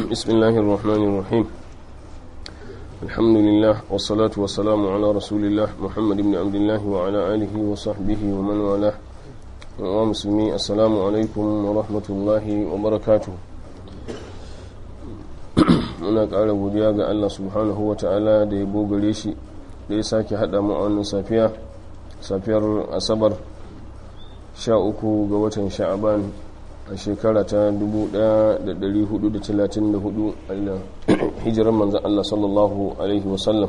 بسم الله الرحمن الرحيم الحمد لله والصلاة والسلام على رسول الله محمد بن عبد الله وعلى آله وصحبه ومن والاه ومسلمي السلام عليكم ورحمة الله وبركاته muna ƙara godiya ga Allah subhanahu wa ta'ala da ya bogare shi da ya sake haɗa mu a wannan safiya safiyar asabar 13 ga watan sha'aban a shekara ta 1434 a hijirar manzan Allah sallallahu Alaihi wasallam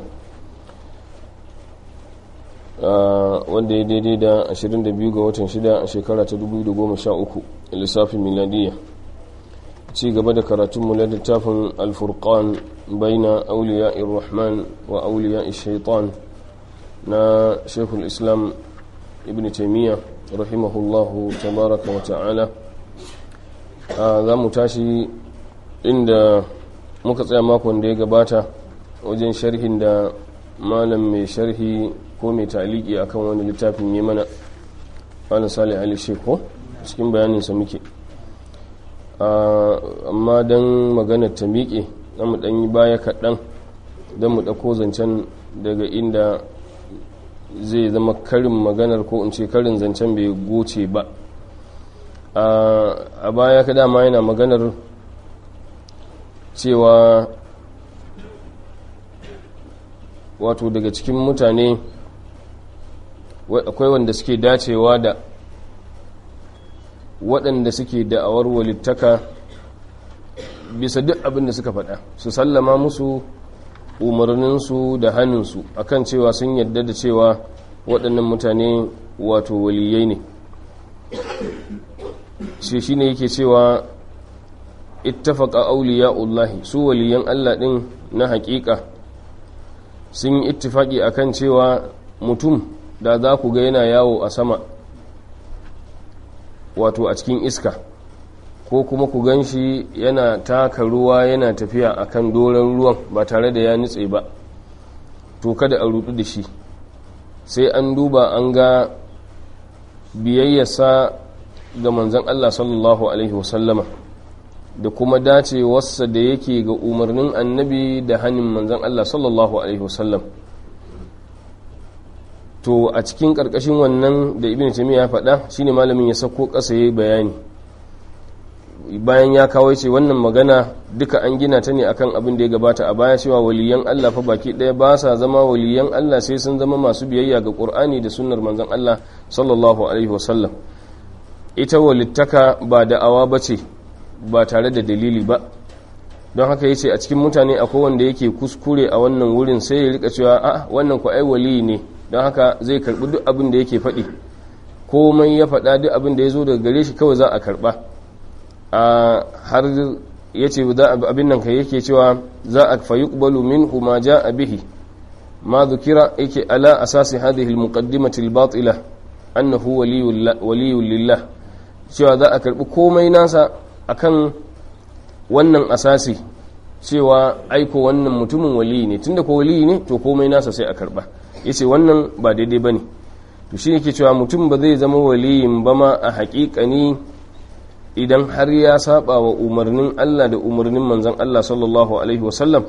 wanda ya daidai da 22 ga watan 6 a shekara ta 2013 lissafin miladiyya ci gaba da karatunmu na littafin alfurkan baina auliya rahman wa auliya shaitan na shekul islam ibn taimiyya rahimahullahu tabaraka wa ta'ala za mu tashi inda muka tsaya makon da ya gabata wajen sharhin da malam mai sharhi ko mai taliki akan wani littafin yi mana malam salih ali sheko cikin bayaninsa muke amma don maganar ta miƙe za mu ɗanyi baya kaɗan don mu ɗauko zancen daga inda zai zama karin maganar ko in ce karin zancen bai goce ba a baya ka dama yana maganar cewa wato daga cikin mutane akwai wanda suke dacewa da waɗanda suke da'awar walittaka bisa duk abin da suka faɗa su sallama musu umarninsu da hannunsu akan cewa sun yadda da cewa waɗannan mutane wato waliyai ne shi shi ne yake cewa ittafaka auliya'ullahi su waliyan Allah ɗin na haƙiƙa sun yi ittifaki akan cewa mutum da za ku ga yana yawo a sama wato a cikin iska ko kuma ku gan shi yana taka ruwa yana tafiya akan doron ruwan ba tare da ya nutse ba to kada a rudu da shi sai an duba an ga biyayyarsa ga manzan Allah sallallahu Alaihi wasallama da kuma dacewarsa da yake ga umarnin annabi da hannun manzan Allah sallallahu Alaihi wasallam to a cikin ƙarƙashin wannan da ibn taymiya ya faɗa shine malamin ya sako ƙasa yayi bayani bayan ya kawo ce wannan magana duka an gina ta ne akan abin da ya gabata a baya cewa waliyan Allah fa baki ɗaya ba sa zama waliyan Allah sai sun zama masu biyayya ga Qur'ani da sunnar manzon Allah sallallahu alaihi wasallam ita walittaka ba da'awa bace ba tare da dalili ba don haka yace a cikin mutane akwai wanda yake kuskure a wannan wurin sai ya rika cewa a wannan ku ai wali ne don haka zai karbi duk abin da yake faɗi komai ya faɗa duk abin da ya zo daga gare shi kawai za a karɓa a har ya ce abin nan ka yake cewa za a fayi ƙubalu min kuma ja a bihi ma zukira yake ala asasi hadhihi almuqaddimati albatila annahu waliyul lillah cewa za a karɓi komai nasa akan wannan asasi cewa aiko wannan mutumin waliyi ne tunda ko waliyi ne to komai nasa sai a karɓa ya ce wannan ba daidai ba ne to shi yake cewa mutum ba zai zama waliyin ba ma a haƙiƙani idan har ya saba wa umarnin Allah da umarnin manzan Allah sallallahu alaihi wasallam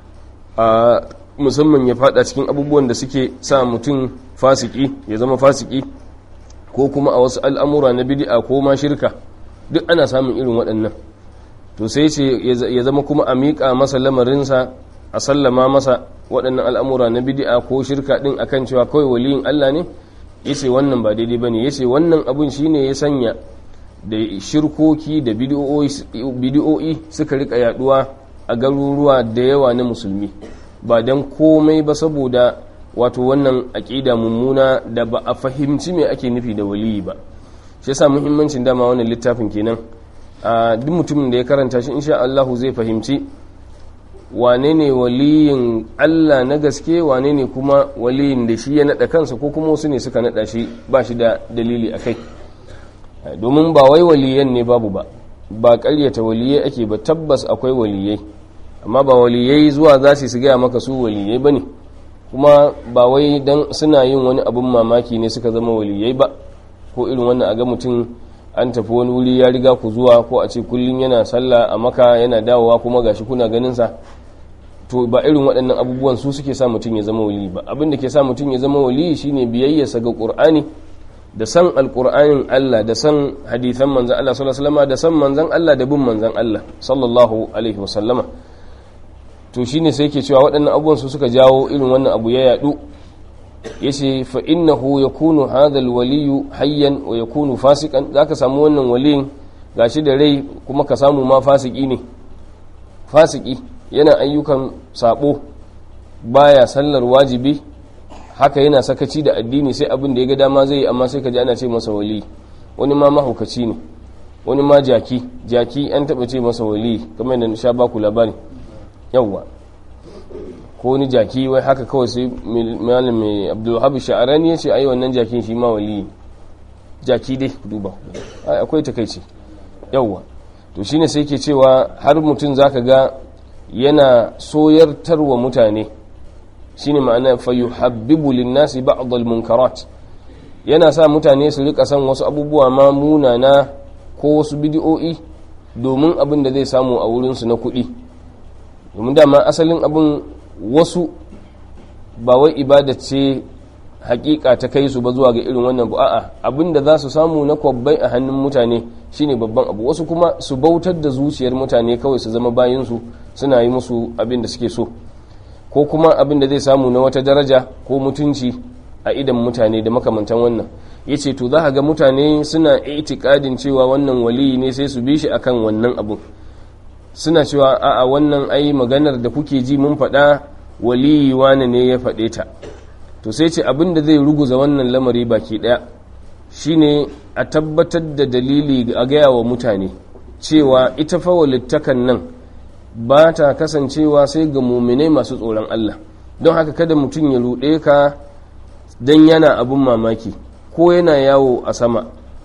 a musamman ya fada cikin abubuwan da suke sa mutum fasiki ya zama fasiki ko kuma a wasu al'amura na bid'a ko ma shirka duk ana samun irin waɗannan to sai ce ya zama kuma a miƙa masa lamarinsa a sallama masa waɗannan al'amura na bidi'a ko shirka ɗin akan cewa kawai waliyin Allah ne ya ce wannan ba daidai ba ne ya ce wannan abin shi ne ya sanya da shirkoki da bidi'o'i suka rika yaduwa a garuruwa da yawa na musulmi ba don komai ba saboda wato wannan aƙida mummuna da ba a fahimci mai ake nufi da waliyi ba shi yasa muhimmancin dama wannan littafin kenan a duk mutumin da ya karanta shi insha Allahu zai fahimci wane ne waliyin Allah na gaske wane ne kuma waliyin da shi ya naɗa kansa ko kuma wasu ne suka naɗa shi ba shi da dalili a kai domin ba wai waliyan ne babu ba ba ƙaryata waliyai ake ba tabbas akwai waliyai amma ba waliyai zuwa za su gaya maka su waliyai ba ne kuma ba wai don suna yin wani abin mamaki ne suka zama waliyai ba ko irin wannan a ga mutum an tafi wani wuri ya riga ku zuwa ko a ce kullum yana sallah a maka yana dawowa kuma gashi kuna ganin sa to ba irin waɗannan abubuwan su suke sa mutum ya zama wali ba abin da ke sa mutum ya zama wali shine biyayyarsa ga qur'ani da san alqur'anin Allah da san hadithan manzon Allah sallallahu alaihi wasallam da san manzon Allah da bin manzon Allah sallallahu alaihi wasallama to shine sai yake cewa waɗannan abubuwan su suka jawo irin wannan abu ya yadu yace fa innahu yakunu hadha alwaliyu hayyan wa yakunu fasikan zaka samu wannan waliyin gashi da rai kuma ka samu ma fasiki ne fasiki yana ayyukan sabo baya sallar wajibi haka yana sakaci da addini sai abin da ya ga dama zai yi amma sai ka ji ana ce masa wali wani ma mahaukaci ne wani ma jaki jaki an taba ce masa wali kamar yadda sha baku labari yawwa ko wani jaki wai haka kawai sai malam mai abdulwahab sha'arani ya ce ai wannan jakin shi ma wali jaki dai duba akwai takaici yawwa to shine sai ke cewa har mutum zaka ga yana soyartarwa mutane shine ma'ana fa yuhabbibu lin-nasi ba'd al-munkarat yana sa mutane su rika san wasu abubuwa ma munana ko wasu bidiyo'i domin abin da zai samu a wurin su na kuɗi domin dama asalin abin wasu ba wai ibada ce hakika ta kai su ba zuwa ga irin wannan a'a abin da za su samu na kwabbai a hannun mutane shine babban abu wasu kuma su bautar da zuciyar mutane kawai su zama bayansu suna yi musu abin da suke so ko kuma abin da zai samu na wata daraja ko mutunci a idan mutane da makamantan wannan ya ce to za ga mutane suna itikadin cewa wannan waliyi ne sai su bi shi akan wannan abun suna cewa a'a wannan ai maganar da kuke ji mun faɗa waliyi wane ne ya faɗe ta to sai ce abin da zai ruguza wannan lamari baki ɗaya shine a tabbatar da dalili a gaya wa mutane cewa ita fa walittakan nan ba ta kasancewa sai ga muminai masu tsoron Allah don haka kada mutum ya ruɗe ka don yana abin mamaki ko yana yawo a sama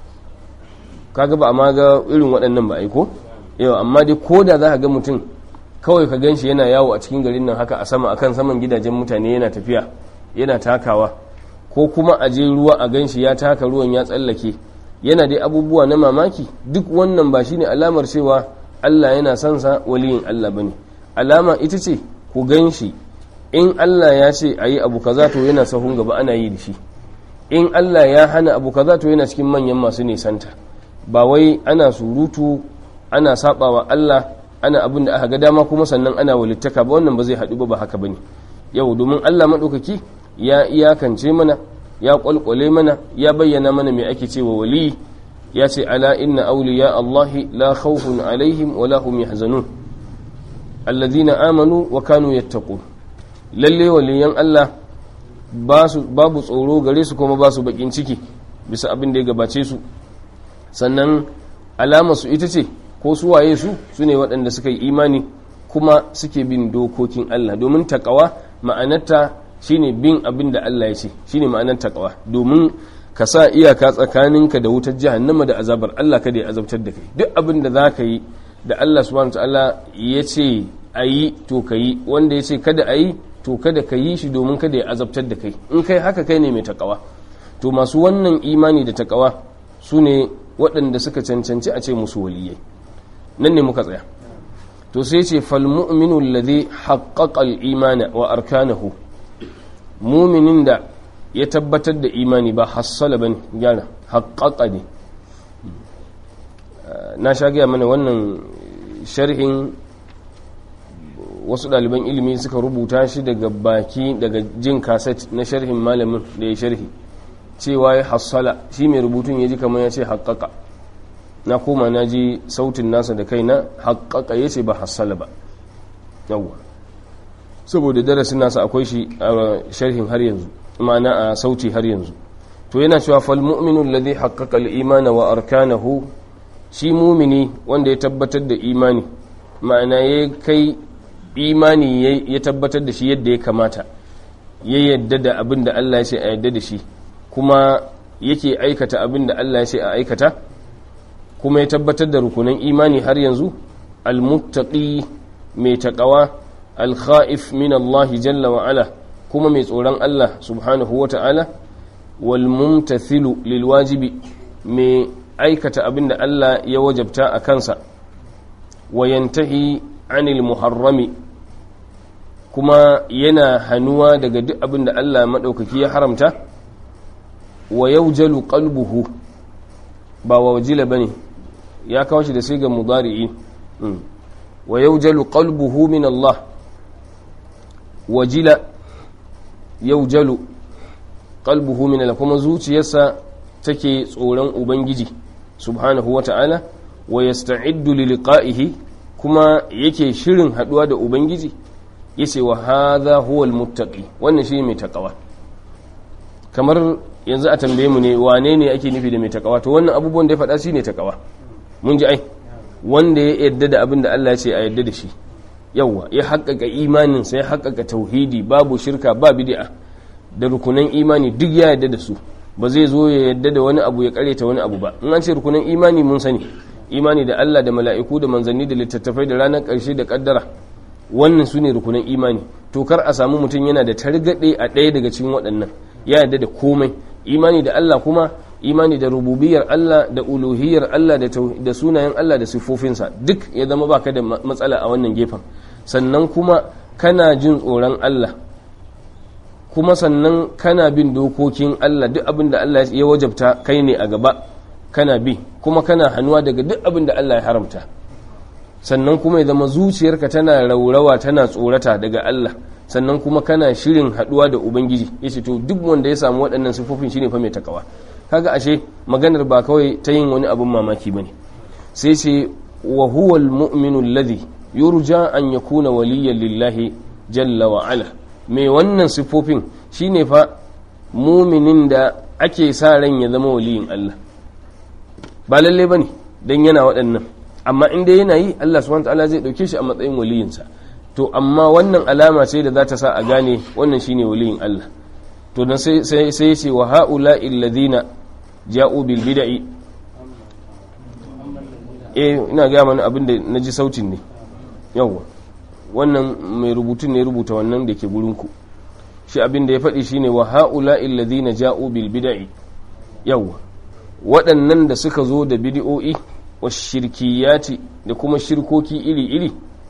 kaga ba amma ga irin waɗannan ba aiko yau amma dai ko da za ka ga mutum kawai ka ganshi yana yawo a cikin garin nan haka a sama akan saman gidajen mutane yana tafiya yana takawa ko kuma a je ruwa a ganshi ya taka ruwan ya tsallake yana dai abubuwa na mamaki duk wannan ba shine alamar cewa Allah yana son sa waliyin Allah bane alama ita ce ku ganshi in Allah ya ce ayi abu kaza to yana sahun gaba ana yi da shi in Allah ya hana abu kaza to yana cikin manyan masu nisanta ba wai ana surutu ana sabawa Allah ana abin da aka ga dama kuma sannan ana walittaka ba wannan ba zai haɗu ba ba haka bane yau domin Allah maɗaukaki ya iyakance mana ya kwalkwale mana ya bayyana mana mai ake cewa wali ya ce ala inna awliya Allahi la khawfun alaihim wa la hum yahzanun alladhina amanu wa kanu yattaqun lalle waliyan Allah babu tsoro gare su kuma ba su bakin ciki bisa abin da ya gabace su sannan alamar su ita ce ko su waye su su ne waɗanda suka yi imani kuma suke bin dokokin Allah domin takawa ma'anarta shine bin abin da Allah ya ce shine ma'anar takawa domin ka sa iyaka tsakaninka da wutar jahannama da azabar Allah kada ya azabtar da kai duk abin da za ka yi da Allah subhanahu ta'ala ya ce a yi to ka yi wanda ya ce kada a yi to kada ka yi shi domin kada ya azabtar da kai in kai haka kai ne mai takawa to masu wannan imani da takawa su ne waɗanda suka cancanci a ce musu waliyai nan ne muka tsaya to sai ce falmu'minu alladhi haqqaqa al-imana wa arkanahu mu'minin da ya tabbatar da imani ba hassala bane gyara haqqaqa ne na sha gaya mana wannan sharhin wasu ɗaliban ilimi suka rubuta shi daga baki daga jin kaset na sharhin malamin da ya sharhi cewa ya hassala shi mai rubutun ya ji kamar ya ce haƙaƙa na koma na ji sautin nasa da kai na haƙaƙa ya ce ba hassala ba yawwa saboda darasin nasa akwai shi a sharhin har yanzu ma'ana a sauti har yanzu to yana cewa fal mu'minu alladhi haqqaqa al-imana wa arkanahu shi mumini wanda ya tabbatar da imani ma'ana ya kai imani ya tabbatar da shi yadda ya kamata ya yadda da abin da Allah ya ce a yadda da shi kuma yake aikata abin da Allah ya ce a aikata kuma ya tabbatar da rukunan imani har yanzu almuttaqi mai taqawa alkha'if min Allah jalla wa ala kuma mai tsoron Allah subhanahu wa ta'ala wal mumtathilu lil wajibi mai aikata abin da Allah ya wajabta a kansa wa yantahi anil muharrami kuma yana hannuwa daga duk abin da Allah maɗaukaki ya haramta wa yaujalu qalbuhu ba wa wajila bane ya kawo shi da sigar mudari'i wa yaujalu qalbuhu min Allah wajila yaujalu qalbuhu min Allah kuma zuciyarsa take tsoron ubangiji subhanahu wata'ala wa yasta'iddu li liqa'ihi kuma yake shirin haduwa da ubangiji yace wa hadha huwa almuttaqi wannan shi mai takawa kamar yanzu a tambaye mu ne wane ne ake nufi da mai takawa to wannan abubuwan da ya faɗa shine takawa mun ji ai wanda ya yadda da abin da Allah ya ce a yadda da shi yawa ya haƙƙaƙa imanin sai ya haƙƙaƙa tauhidi babu shirka ba bid'a da rukunan imani duk ya yadda da su ba zai zo ya yadda da wani abu ya kareta wani abu ba in an ce rukunan imani mun sani imani da Allah da mala'iku da manzanni da littattafai da ranar ƙarshe da ƙaddara wannan su ne rukunan imani to kar a samu mutum yana da targaɗe a ɗaya daga cikin waɗannan ya yadda da komai imani da Allah kuma imani da rububiyar Allah da uluhiyar Allah da sunayen Allah da siffofinsa duk ya zama baka da matsala a wannan gefen sannan kuma kana jin tsoron Allah kuma sannan kana bin dokokin Allah duk abin da Allah ya wajabta kai ne a gaba kana bi kuma kana hannuwa daga duk abin da Allah ya haramta sannan kuma ya zama zuciyarka tana raurawa tana tsorata daga Allah sannan kuma kana shirin haduwa da ubangiji yace to duk wanda ya samu waɗannan sifofin shine fa mai takawa kaga ashe maganar ba kawai ta yin wani abin mamaki bane sai ce wa huwa almu'minu alladhi yurja an yakuna waliyyan lillahi jalla wa ala mai wannan sifofin shine fa muminin da ake sa ran ya zama waliyin Allah ba lalle bane dan yana waɗannan amma inda yana yi Allah subhanahu wataala zai dauke shi a matsayin waliyinsa to amma wannan alama ce da za ta sa a gane wannan shine waliyin Allah to dan sai sai sai ce wa haula alladhina ja'u bil bid'i eh ina ga mana abin da naji sautin ne yawa wannan mai rubutun ne rubuta wannan da ke gurin ku shi abin da ya faɗi shine wa haula alladhina ja'u bil bid'i yawa waɗannan da suka zo da bid'o'i wa shirkiyati da kuma shirkoki iri-iri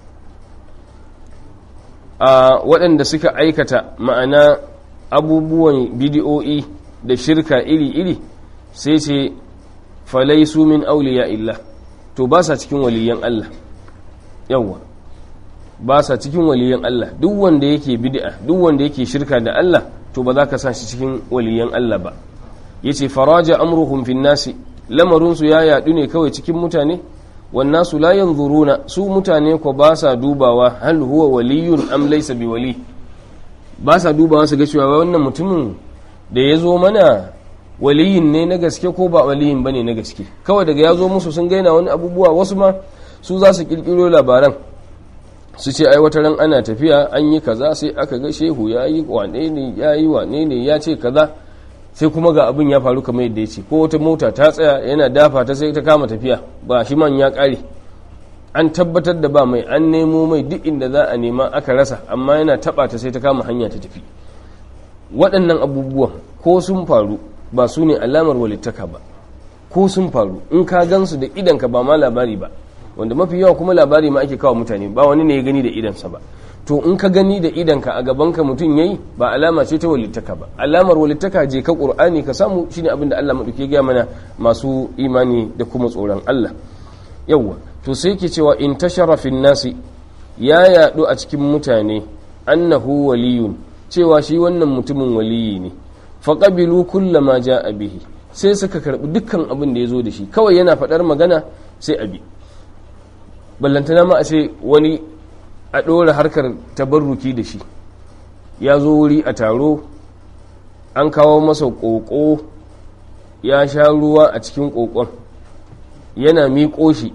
a waɗanda suka aikata ma'ana abubuwan bidiyo'i da shirka iri-iri sai ce falaisu min auliya illa to ba sa cikin waliyan Allah yawwa ba sa cikin waliyan Allah duk wanda yake bid'a duk wanda yake shirka da Allah to ba za ka sa shi cikin waliyan Allah ba yace faraja amruhum fin nasi lamarinsu ya yadu ne kawai cikin mutane wannasu la yanzuruna su mutane ko ba sa dubawa hal huwa waliyun am laysa biwali ba sa dubawa su ga cewa wannan mutumin da ya zo mana waliyin ne na gaske ko ba waliyin bane na gaske kawai daga ya zo musu sun gaina wani abubuwa wasu ma su za su kirkiro labaran su ce ai wata ran ana tafiya an yi kaza sai aka ga shehu ya yi wane ne ya yi wane ne ya ce kaza sai kuma ga abin ya faru kamar yadda ya ce ko wata mota ta tsaya yana dafa ta sai ta kama tafiya ba shi man ya kare an tabbatar da ba mai an nemo mai duk inda za a nema aka rasa amma yana taba ta sai ta kama hanya ta tafi waɗannan abubuwan ko sun faru ba su ne alamar walittaka ba ko sun faru in ka gansu da idanka ba ma labari ba wanda mafi yawa kuma labari ma ake kawo mutane ba wani ne ya gani da idansa ba to in ka gani da idanka a gabanka mutum yayi ba alama ce ta walittaka ba alamar walittaka je ka qur'ani ka samu shine abin da Allah madauke ga mana masu imani da kuma tsoron Allah yawa to sai yake cewa in tashara fin nasi ya yadu a cikin mutane annahu waliyun cewa shi wannan mutumin waliyi ne faqabilu kullama jaa bihi sai suka karbi dukkan abin da yazo da shi kawai yana fadar magana sai abi ballantana ma a ce wani a ɗora harkar tabarruki da shi ya zo wuri a taro an kawo masa ƙoƙo ya sha ruwa a cikin ƙoƙon yana miƙo shi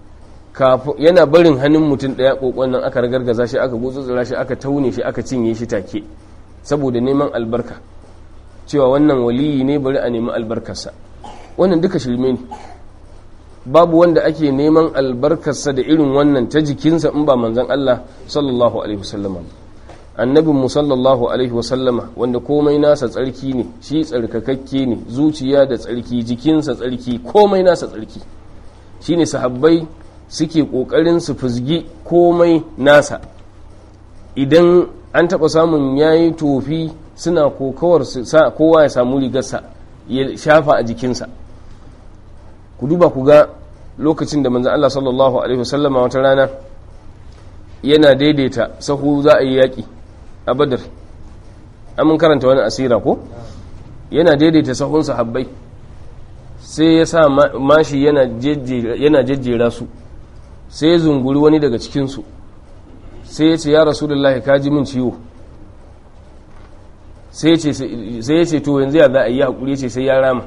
yana barin hannun mutum ɗaya ƙoƙon nan aka ragargaza shi aka gutsutsura shi aka taune shi aka cinye shi take saboda neman albarka cewa wannan waliyi ne bari a nemi albarkarsa wannan duka shirme ne babu wanda ake neman albarkarsa da irin wannan ta jikinsa in ba manzan Allah sallallahu alaihi wasallam annabin mu sallallahu alaihi wasallama wanda komai nasa tsarki ne shi tsarkakakke ne zuciya da tsarki jikinsa tsarki komai nasa tsarki shine sahabbai suke kokarin su fuzgi komai nasa idan an taɓa samun yayi tofi suna kokawar sa kowa ya samu rigarsa ya shafa a jikinsa ku duba ku ga lokacin da manzan Allah sallallahu alaihi wasallama wata rana yana daidaita sahu za a yi yaƙi a badar mun karanta wani asira ko yana daidaita sahun sahabbai sai ya sa mashi yana jejjera su sai ya zunguri wani daga cikinsu sai ya ce ya rasulullahi ka ji min ciwo sai ya ce to yanzu ya za a yi haƙuri ce sai ya rama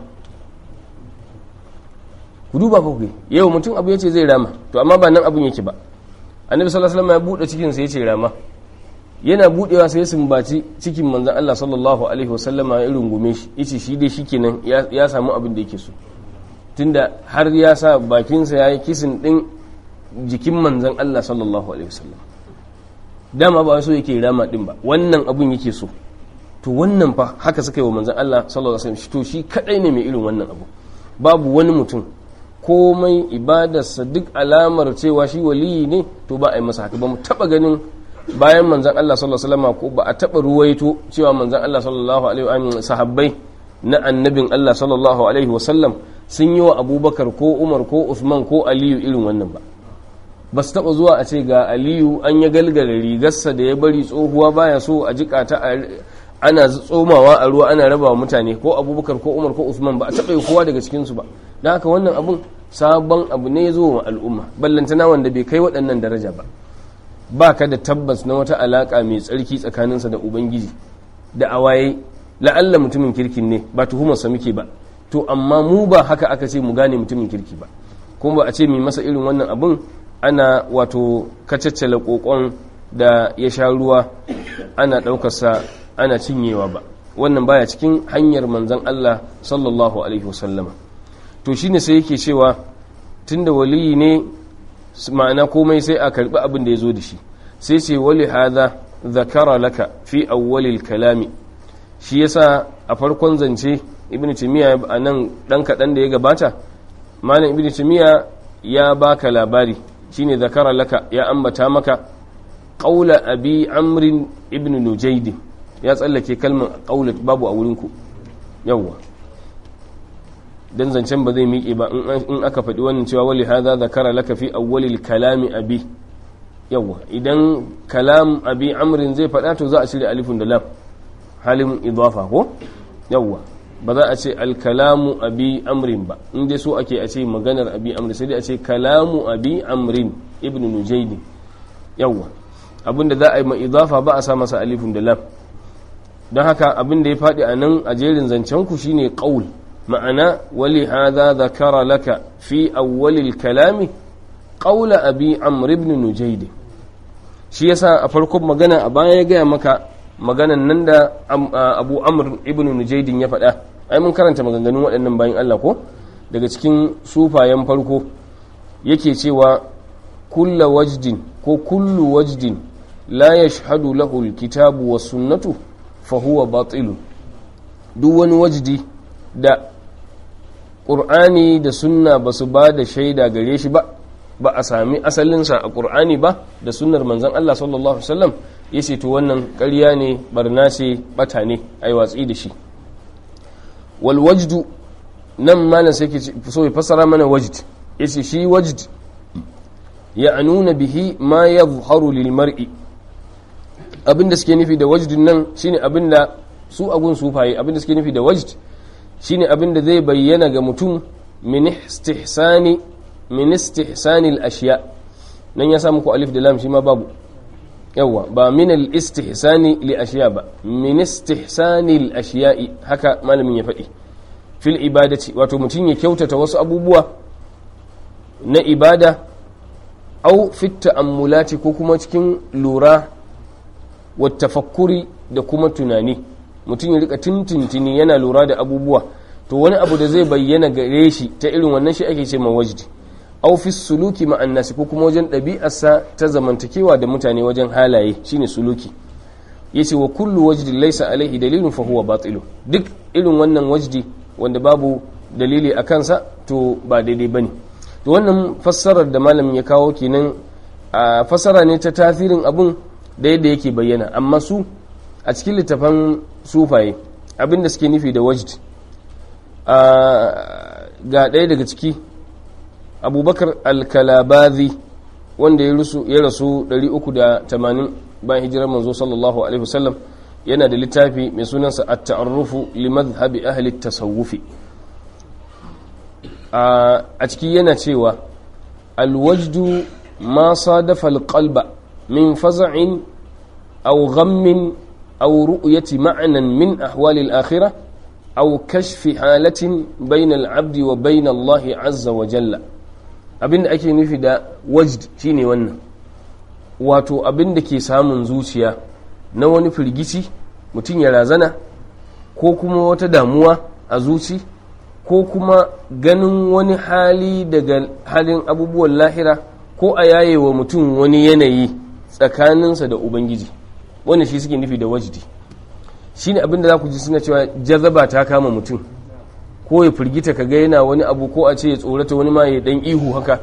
ku duba ku yau mutum abu ya ce zai rama to amma ba nan abun yake ba annabi sallallahu alaihi wasallam ya bude cikin sa yace rama yana budewa sai ya sumbaci cikin manzon Allah sallallahu alaihi wasallam ya rungume shi yace shi dai shikenan ya samu abin da yake so tunda har ya sa bakin sa yayi kisin din jikin manzon Allah sallallahu alaihi wasallam dama ba so yake rama din ba wannan abun yake so to wannan fa haka suka yi wa manzon Allah sallallahu alaihi wasallam to shi kadai ne mai irin wannan abu babu wani mutum komai ibadarsa duk alamar cewa shi waliyi ne to ba a yi masa haka ba mu taba ganin bayan manzan Allah sallallahu alaihi wasallam ko ba a taba ruwaito cewa manzan Allah sallallahu alaihi wa sahabbai na annabin Allah sallallahu alaihi wasallam sun yi wa Abubakar ko Umar ko Uthman ko Aliyu irin wannan ba ba su taba zuwa a ce ga Aliyu an ya galgala rigarsa da ya bari tsohuwa baya so a jika ta ana tsomawa a ruwa ana raba wa mutane ko Abubakar ko Umar ko Uthman ba a taba yi kowa daga cikin su ba dan haka wannan abun sabon abu ne zo wa al'umma ballantana wanda bai kai waɗannan daraja ba ba ka da tabbas na wata alaƙa mai tsarki tsakaninsa da ubangiji da awaye la'alla mutumin kirkin ne ba tuhumarsa muke ba to amma mu ba haka aka ce mu gane mutumin kirki ba kuma ba a ce mai masa irin wannan abun ana wato kacaccala kokon da ya sha ruwa ana ɗaukarsa ana cinyewa ba wannan baya cikin hanyar manzon Allah sallallahu alaihi wasallama to shine sai yake cewa tunda waliyi ne ma'ana komai sai a karbi abin da ya zo da shi sai ce wali hadha zakara laka fi awwalil kalami shi yasa a farkon zance ibn timiya a nan dan kaɗan da ya gabata malam ibn timiya ya baka labari shine zakara laka ya ambata maka qaula abi amrin ibn nujayd ya tsallake kalmar qaulat babu a wurinku yawwa dan zancen ba zai miƙe ba in aka faɗi wannan cewa wali hadha zakara laka fi awwalil kalami abi yawa idan kalam abi amrin zai faɗa to za a cire alifun da lam halin idafa ko yawa ba za a ce alkalamu abi amrin ba in dai so ake a ce maganar abi amrin sai dai a ce kalamu abi amrin ibnu nujayd yawa abinda za a yi ma idafa ba a sa masa alifun da lam don haka abinda ya faɗi a nan a jerin zancen ku shine qaul ma'ana wali hadha zakara laka fi awwalil kalami qawla abi amr ibn nujayd shi yasa a farkon magana a baya ya gaya maka maganan nan da abu amr ibn nujayd ya faɗa ai mun karanta maganganun waɗannan bayan Allah ko daga cikin sufayen farko yake cewa kulla wajdin ko kullu wajdin la yashhadu lahu alkitabu was sunnatu fa huwa batilun duk wani wajdi da ƙur'ani da sunna ba su ba da shaida gare shi ba ba a sami asalinsa a ƙur'ani ba da sunnar manzan Allah sallallahu Alaihi wasallam ya ce to wannan ƙarya ne barna ce bata ne a yi watsi da shi wal wajdu nan malam sai ke so ya fassara mana wajd ya ce shi wajd ya nuna bihi ma ya zuharu lil mar'i abinda suke nufi da wajdin nan shine abinda su agun sufaye abinda suke nufi da wajd shine abin da zai bayyana ga mutum min istihsani min istihsani al-ashiya nan ya samu ku alif da lam shi ma babu yawa ba min al-istihsani li ashiya ba min istihsani al-ashiya'i haka malamin ya faɗi fil ibadati wato mutum ya kyautata wasu abubuwa na ibada au fit ta'ammulati ko kuma cikin lura wa tafakkuri da kuma tunani mutum ya rika tintintini yana lura da abubuwa to wani abu da zai bayyana gare shi ta irin wannan shi ake ce mawajidi aw fi suluki ma'an nasi ko kuma wajen ɗabi'arsa ta zamantakewa da mutane wajen halaye shine suluki yace wa kullu wajdi laysa alaihi dalilun fa huwa batil duk irin wannan wajdi wanda babu dalili a kansa to ba daidai bane to wannan fassarar da malamin ya kawo kenan a fassara ne ta tasirin abun da yadda yake bayyana amma su a cikin littafan sufaye abinda suke nufi da wajd ga ɗaya daga ciki abubakar alkalabazi wanda ya rasu 380 bayan hijirar manzo sallallahu alaihi wasallam yana da littafi mai sunansa at-ta'arrufu li madhhabi ahli tasawufi a ciki yana cewa alwajdu ma sadafa alqalba min faza'in aw ghammin aw ru'yati ma'nan min ahwali al-akhirah aw kashfi halatin bayna al-'abdi wa bayna Allah azza wa jalla abinda ake nufi da wajd shine wannan wato abinda ke samun zuciya na wani firgici mutum ya razana ko kuma wata damuwa a zuci ko kuma ganin wani hali daga halin abubuwan lahira ko a yaye wa mutum wani yanayi tsakaninsa da ubangiji wannan shi suke nufi da wajdi shi ne abinda za ku ji suna cewa jazaba ta kama mutum ko ya firgita ka ga yana wani abu ko a ce ya tsorata wani ma ya dan ihu haka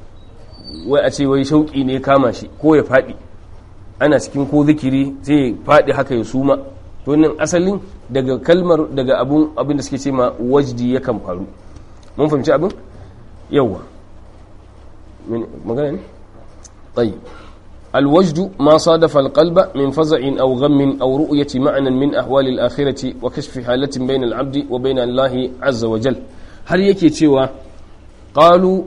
wai a ce wai shauƙi ne kama shi ko ya faɗi ana cikin ko zikiri sai ya faɗi haka ya suma to nan asalin daga kalmar daga abun abin da suke ce ma wajdi yakan faru mun fahimci abin yawa magana ne tayyib الوجد ما صادف القلب من فزع أو غم أو رؤية معنى من أحوال الآخرة وكشف حالة بين العبد وبين الله عز وجل هل يكي تشوى قالوا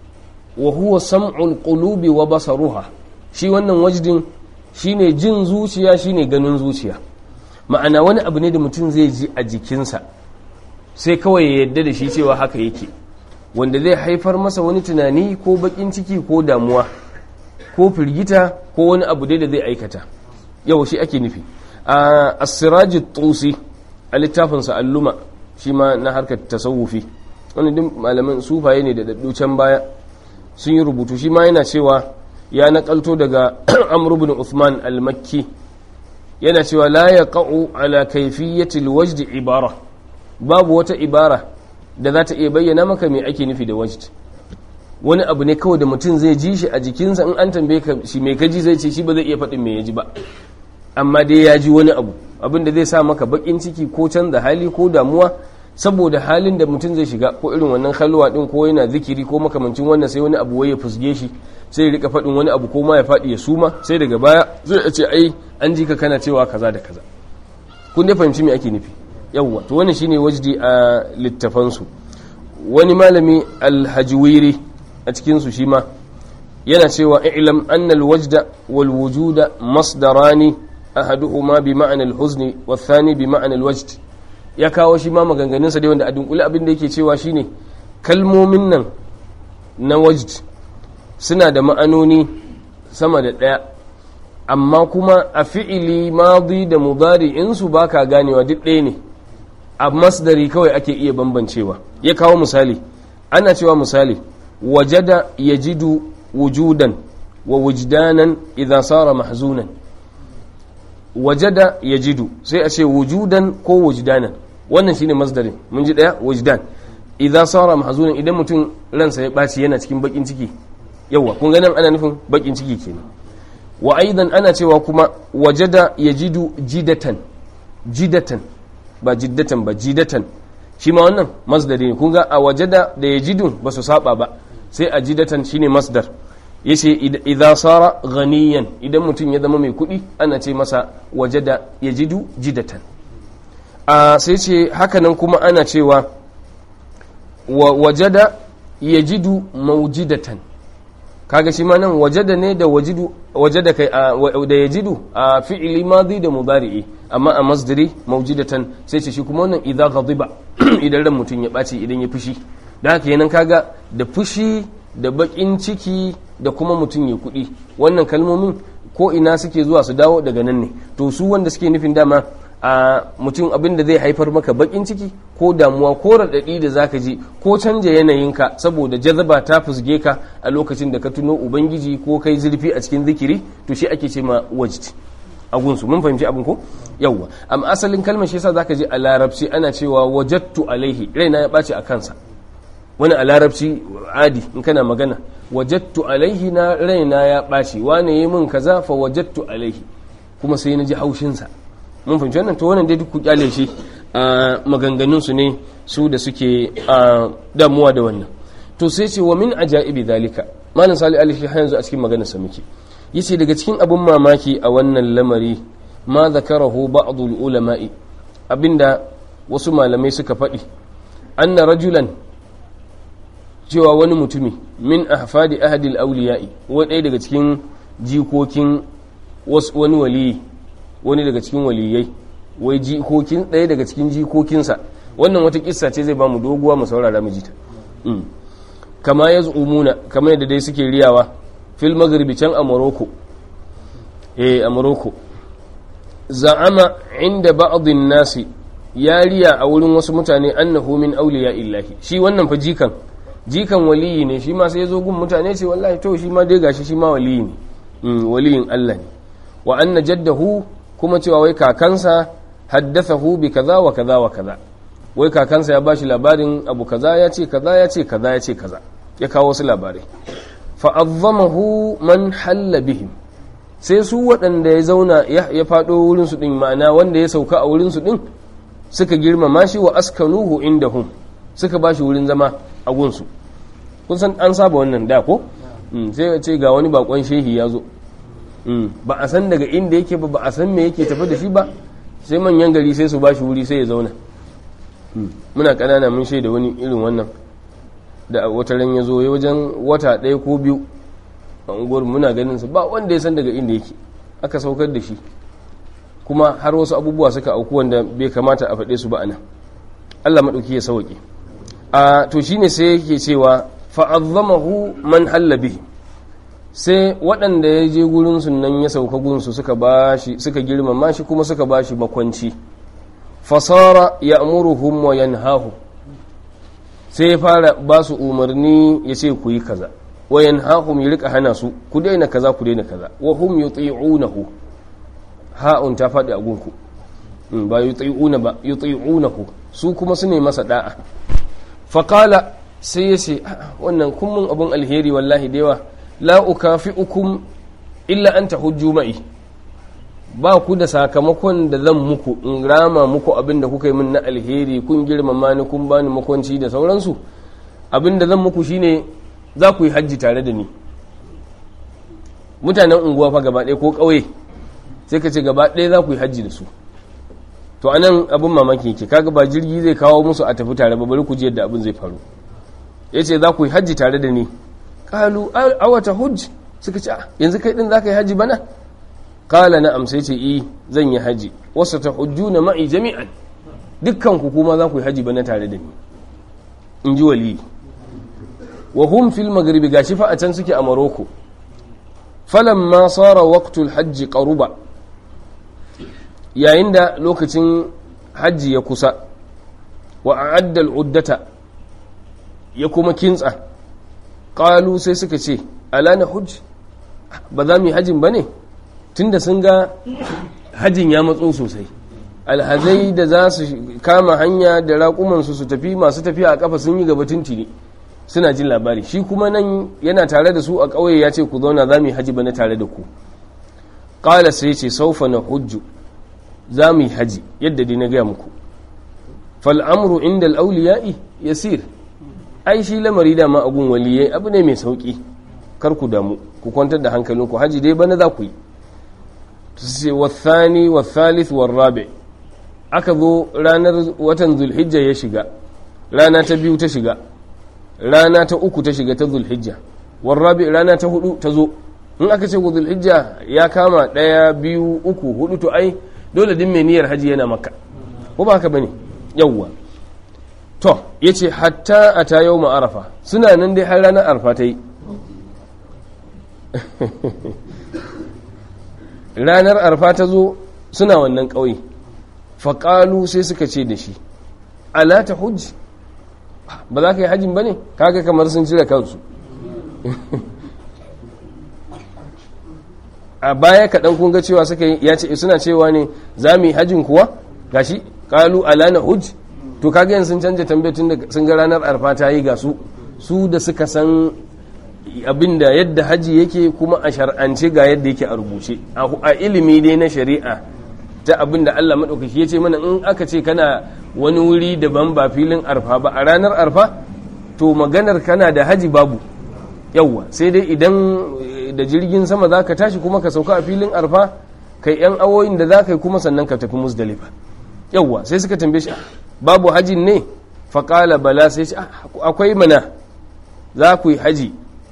وهو سمع القلوب وبصرها شي wannan wajdin shine jin zuciya shine ganin zuciya ma'ana wani abu ne da mutum zai ji a jikinsa sai kawai ya yadda da shi cewa haka yake wanda zai haifar masa wani tunani ko bakin ciki ko damuwa ko firgita ko wani abu dai da zai aikata yau shi ake nufi a asiraji tusi a littafinsa alluma shi ma na harkar tasawufi wani din malaman sufaye ne da daddu can baya sun yi rubutu shi ma yana cewa ya nakalto daga amr ibn uthman al-makki yana cewa la yaqa'u ala kayfiyyati al-wajd ibara babu wata ibara da za ta iya bayyana maka me ake nufi da wajd wani abu ne kawai da mutum zai ji shi a jikinsa in an tambaye ka shi mai kaji zai ce shi ba zai iya faɗin me ya ji ba amma dai ya ji wani abu abin da zai sa maka bakin ciki ko canza hali ko damuwa saboda halin da mutum zai shiga ko irin wannan halwa din ko yana zikiri ko makamancin wannan sai wani abu wai ya fusge shi sai ya rika faɗin wani abu ko ma ya faɗi ya suma sai daga baya zai ce ai an ji ka kana cewa kaza da kaza kun dai fahimci me ake nufi yawwa to wannan shine wajdi a littafansu wani malami alhajwiri a cikinsu shi ma yana cewa ilam annal wajda wal wujuda masdarani ahaduhuma bi ma'ana al huzni wa thani bi ma'ana al wajd ya kawo shi ma maganganun sa dai wanda a dunkule abin da yake cewa shine kalmomin nan na wajd suna da ma'anoni sama da daya amma kuma a fi'ili madi da mudari'in su baka ganewa duk ɗaya ne a masdari kawai ake iya bambancewa ya kawo misali ana cewa misali wajada yajidu wujudan wa wujdanan idza sara mahzunan wajada yajidu sai a ce wujudan ko wujdanan wannan shine masdarin mun ji daya wujdan idza sara mahzunan idan mutum ransa ya baci yana cikin bakin ciki yawa kun ga nan ana nufin bakin ciki kenan wa aidan ana cewa kuma wajada yajidu jidatan jidatan ba jiddatan ba jidatan shi ma wannan masdari ne kun ga a wajada da yajidun ba su saba ba sai a jidatan shine masdar yace idza sara ghaniyan idan mutum ya zama mai kuɗi ana ce masa wajada yajidu jidatan a sai ce hakanan kuma ana cewa wajada yajidu mawjidatan kaga shi ma nan wajada ne da wajidu wajada kai da yajidu a fi'ili madi da mudari'i amma a masdari mawjidatan sai ce shi kuma wannan idza ghadiba idan ran mutum ya ɓaci idan ya fushi da haka yanan kaga da fushi da bakin ciki da kuma mutum ya kuɗi wannan kalmomin ko ina suke zuwa su dawo daga nan ne to su wanda suke nufin dama a mutum abin da zai haifar maka bakin ciki ko damuwa ko raɗaɗi da zaka ji ko canja yanayinka saboda jazaba ta fusge ka a lokacin da ka tuno ubangiji ko kai zurfi a cikin zikiri to shi ake ce ma wajd a gunsu mun fahimci abin ko yawwa amma asalin kalmar shi yasa zaka je a larabci ana cewa wajattu alaihi raina ya ɓaci a kansa wani a larabci adi in kana magana wajattu alaihi na raina ya ɓaci wane yi min kaza fa wajattu alaihi kuma sai na ji haushinsa mun fahimci wannan to wannan dai duk ku kyale shi a maganganun su ne su da suke a damuwa da wannan to sai ce wa min ajaibi zalika malam salih alaihi har yanzu a cikin maganar sa muke yace daga cikin abun mamaki a wannan lamari ma zakarahu ba'd ulama'i abinda wasu malamai suka faɗi anna rajulan cewa wani mutumi min ahfadi ahadil awliya'i wani daga cikin jikokin wani waliyi wani daga cikin waliyai wai jikokin ɗaya daga cikin jikokinsa wannan wata kissa ce zai ba mu doguwa mu saurara mu jita kama ya umuna kama yadda dai suke riyawa fil maghribi can a morocco eh a morocco za'ama inda ba'dhin nasi ya riya a wurin wasu mutane annahu min awliya illahi shi wannan fa jikan jikan waliyi ne shi ma sai ya zo gun mutane ce wallahi to shi ma dai gashi shi ma waliyi ne waliyin Allah ne wa anna jaddahu kuma cewa wai kakansa haddathahu bi kaza wa kaza wa kaza wai kakansa ya bashi labarin abu kaza ya ce kaza ya ce kaza ya ce kaza ya kawo wasu labarai fa azzamahu man halla bihim sai su waɗanda ya zauna ya faɗo wurin su din ma'ana wanda ya sauka a wurin su din suka girmama shi wa askanuhu indahum suka bashi wurin zama a gunsu kun san an saba wannan da ko sai ya ce ga wani bakon shehi ya zo ba a san daga inda yake ba ba a san me yake tafi da shi ba sai manyan gari sai su bashi wuri sai ya zauna muna kanana mun shaida wani irin wannan da wata ran ya zo ya wajen wata ɗaya ko biyu a unguwar muna ganin sa ba wanda ya san daga inda yake aka saukar da shi kuma har wasu abubuwa suka auku wanda bai kamata a faɗe su ba anan Allah maɗauki ya sauke a to shine sai yake cewa fa'azzamahu man halla bihi sai waɗanda ya je gurinsu nan ya sauka gunsu suka bashi suka girmama shi kuma suka bashi makwanci fasara ya amuruhum wa yanhahu sai ya fara ba su umarni ya ce ku yi kaza wa yanhahum ya rika hana su ku daina kaza ku daina kaza wa hum yuti'unahu ha'un ta faɗi a gunku ba yuti'una ba yuti'unahu su kuma su ne masa da'a faqala sai ya ce wannan kun mun abun alheri wallahi da yawa la ukafi'ukum illa an tahujju ma'i ba ku da sakamakon da zan muku in rama muku abin da kuka yi min na alheri kun girmama ni kun bani makwanci da sauransu abin da zan muku shine za ku yi hajji tare da ni mutanen unguwa fa gaba ɗaya ko ƙauye sai ka ce gaba ɗaya za ku yi hajji da su to anan abin mamaki yake kaga ba jirgi zai kawo musu a tafi tare ba bari ku ji yadda abin zai faru ya ce za ku yi hajji tare da ni kalu awata hujj suka ce yanzu kai din za ka yi hajji bana kala na amsa ce i zan yi hajji wasu ta hujju na ma'i jami'an dukkan ku kuma za ku yi hajji bana tare da ni in ji wali wa hum fil maghribi gashi fa a can suke a maroko falamma sara waqtul hajji qaruba yayin da lokacin hajji ya kusa wa a'adda al-uddata ya kuma kintsa ƙalu sai suka ce ala na hujj ba za mu yi hajjin ba ne tunda sun ga hajjin ya matso sosai alhazai da za su kama hanya da raƙumansu su tafi masu tafiya a ƙafa sun yi gaba tuntuni suna jin labari shi kuma nan yana tare da su a ƙauye ya ce ku zauna za mu yi hajji ba na tare da ku ƙala sai ce saufa na hujju za mu yi hajji yadda dai na gaya muku fal'amuru inda al'auliya'i yasir ai shi lamari dama a gun waliyai abu ne mai sauki kar ku damu ku kwantar da hankalinku haji dai bana za ku yi sai wathani wathalith warrabi aka zo ranar watan zulhijja ya shiga rana ta biyu ta shiga rana ta uku ta shiga ta zulhijja warrabi rana ta hudu ta zo in aka ce zulhijja ya kama daya biyu uku hudu to ai dole din mai niyyar haji yana makka ko ba haka bane yawwa to ya ce hatta a ta yau ma'arafa suna nan dai har ranar arfa ta yi ranar arfa ta zo suna wannan ƙauye faƙalu sai suka ce da shi ala ta hujji ba za ka yi hajjin ba ne kaga kamar sun cire kansu a baya kaɗan kun ga cewa suka ya ce suna cewa ne za mu yi hajjin kuwa gashi kalu alana hujj to kaga yanzu sun canja tambayar tun da sun ga ranar arfa ta yi ga su su da suka san abinda yadda haji yake kuma a shar'ance ga yadda yake a rubuce a ilimi dai na shari'a ta abinda Allah maɗaukaki ya ce mana in aka ce kana wani wuri daban ba filin arfa ba a ranar arfa to maganar kana da haji babu yawwa sai dai idan da jirgin sama za ka tashi kuma ka sauka a filin arfa kai yan awoyin da za ka yi kuma sannan ka tafi musdalifa yawwa sai suka tambaye shi babu hajin ne faƙala bala sai ce akwai mana za ku yi haji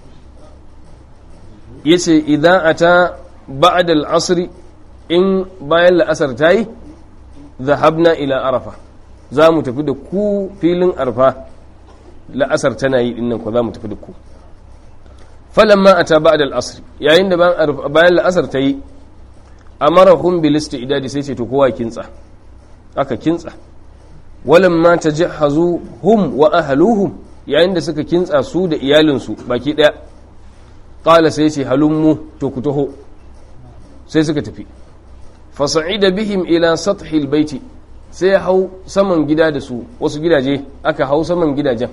ya ce idan a ta ba'ad al'asri in bayan la'asar ta yi zahabna ila arafa za mu tafi da ku filin arfa la'asar tana yi dinnan ku za mu tafi da ku falamma a ta ba'ad al'asri yayin da bayan la'asar ta yi a marahun bilista idadi sai ce to kowa kintsa aka kintsa walamma ta jihazu hum wa ahaluhum yayin da suka kintsa su da iyalinsu baki ɗaya ƙala sai ce halummu to ku taho sai suka tafi fasa'ida bihim ila sathil baiti sai ya hau saman gida da su wasu gidaje aka hau saman gidajen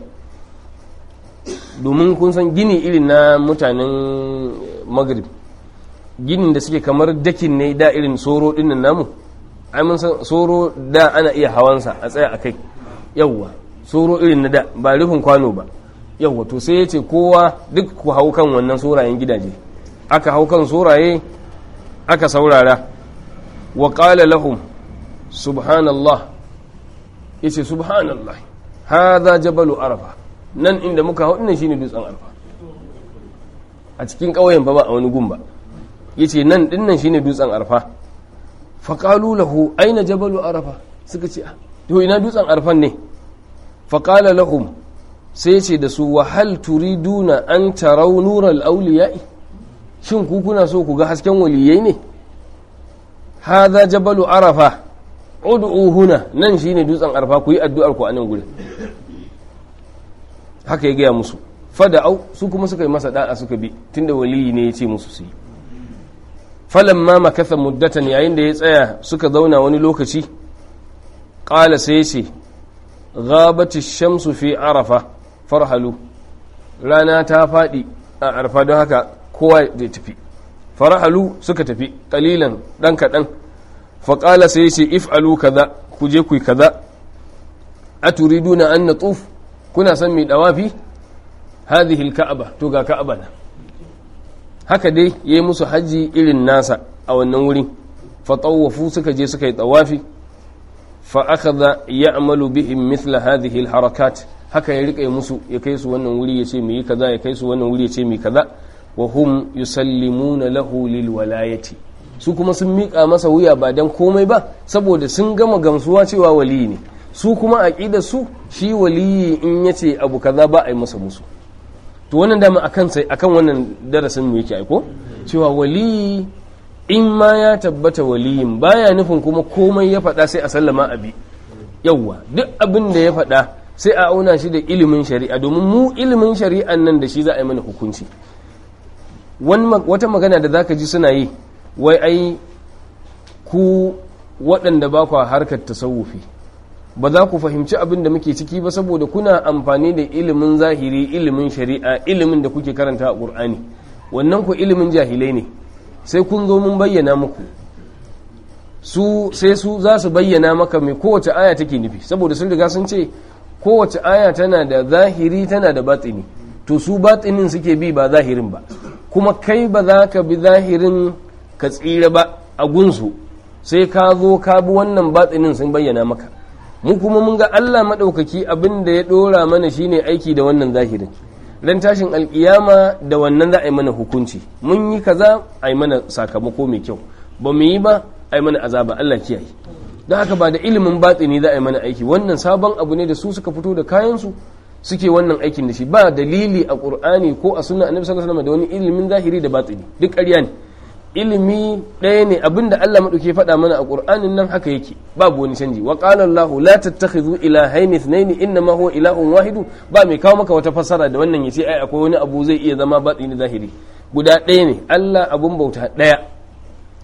domin kun san gini irin na mutanen maghrib ginin da suke kamar dakin ne da irin soro dinnan namu ai mun san soro da ana iya hawansa a tsaya a kai yawwa soro irin na da ba rufin kwano ba yawwa to sai ya ce kowa duk ku hau kan wannan sorayen gidaje aka hau kan soraye aka saurara wa qala lahum subhanallah yace subhanallah hadha jabalu arafa nan inda muka hau dinnan shine dutsen arafa a cikin ƙauyen ba ba a wani gumba yace nan dinnan shine dutsen arafa fa qalu lahu aina jabalu arafa suka ce to ina dutsen arfan ne fa qala lahum sai ce da su wa hal turiduna an tarau nural awliya'i shin ku kuna so ku ga hasken waliyai ne hadha jabalu arafa ud'u huna nan shine dutsen arfa ku yi addu'ar ku a nan gurin haka ya gaya musu fada'au su kuma suka yi masa da'a suka bi tunda waliyi ne ya ce musu su yi falamma makatha muddatan yayin da ya tsaya suka zauna wani lokaci qala sai ya ce ghabati shamsu fi arafa farhalu rana ta fadi a arfa don haka kowa zai tafi farhalu suka tafi kalilan dan kadan fa qala sai ya ce if'alu kaza ku je ku kaza aturiduna an natuf kuna son mai dawafi hadhihi alka'aba to ga ka'aba na haka dai yayi musu haji irin nasa a wannan wuri fa tawafu suka je suka yi tawafi fa akhadha ya'malu bihim mithla hadhihi alharakat haka ya rika musu ya kai su wannan wuri ya ce mu yi kaza ya kai su wannan wuri ya ce mu yi kaza wa hum yusallimuna lahu lil walayati su kuma sun miƙa masa wuya ba dan komai ba saboda sun gama gamsuwa cewa waliyi ne su kuma aqidar su shi waliyi in yace abu kaza ba a yi masa musu to wannan dama akan sai akan wannan darasin mu yake aiko cewa waliyi in ma ya tabbata waliyin baya nufin kuma komai ya faɗa sai a sallama abi yawwa duk abin da ya faɗa sai a auna shi da ilimin shari'a domin mu ilimin shari'an nan da shi za a yi mana hukunci wata magana da zaka ji suna yi wai ai ku waɗanda ba kwa harkar tasawufi ba za ku fahimci abin da muke ciki ba saboda kuna amfani da ilimin zahiri ilimin shari'a ilimin da kuke karanta a ƙur'ani wannan ku ilimin jahilai ne sai kun zo mun bayyana muku su sai su za su bayyana maka mai kowace aya take nufi saboda sun riga sun ce kowace aya tana da zahiri tana da batini to su batinin suke bi ba zahirin ba kuma kai ba za ka bi zahirin ka tsira ba a gunsu sai ka zo ka bi wannan batinin sun bayyana maka mu kuma mun ga Allah maɗaukaki abin da ya ɗora mana shine aiki da wannan zahirin ran tashin alkiyama da wannan za a yi mana hukunci mun yi kaza a yi mana sakamako mai kyau ba mu yi ba a yi mana azaba Allah kiyaye don haka ba da ilimin batsini za a yi mana aiki wannan sabon abu ne da su suka fito da kayansu suke wannan aikin da shi ba dalili a qur'ani ko a sunna annabi sallallahu alaihi wasallam da wani ilimin zahiri da batsini duk ƙarya ne ilimi ɗaya ne abinda Allah maɗauke faɗa mana a ƙur'anin nan haka yake babu wani canji wa qala Allah la tattakhidhu ilahaini ithnain innama huwa ilahun wahidu ba mai kawo maka wata fassara da wannan yace ai akwai wani abu zai iya zama batini zahiri guda ɗaya ne Allah abun bauta ɗaya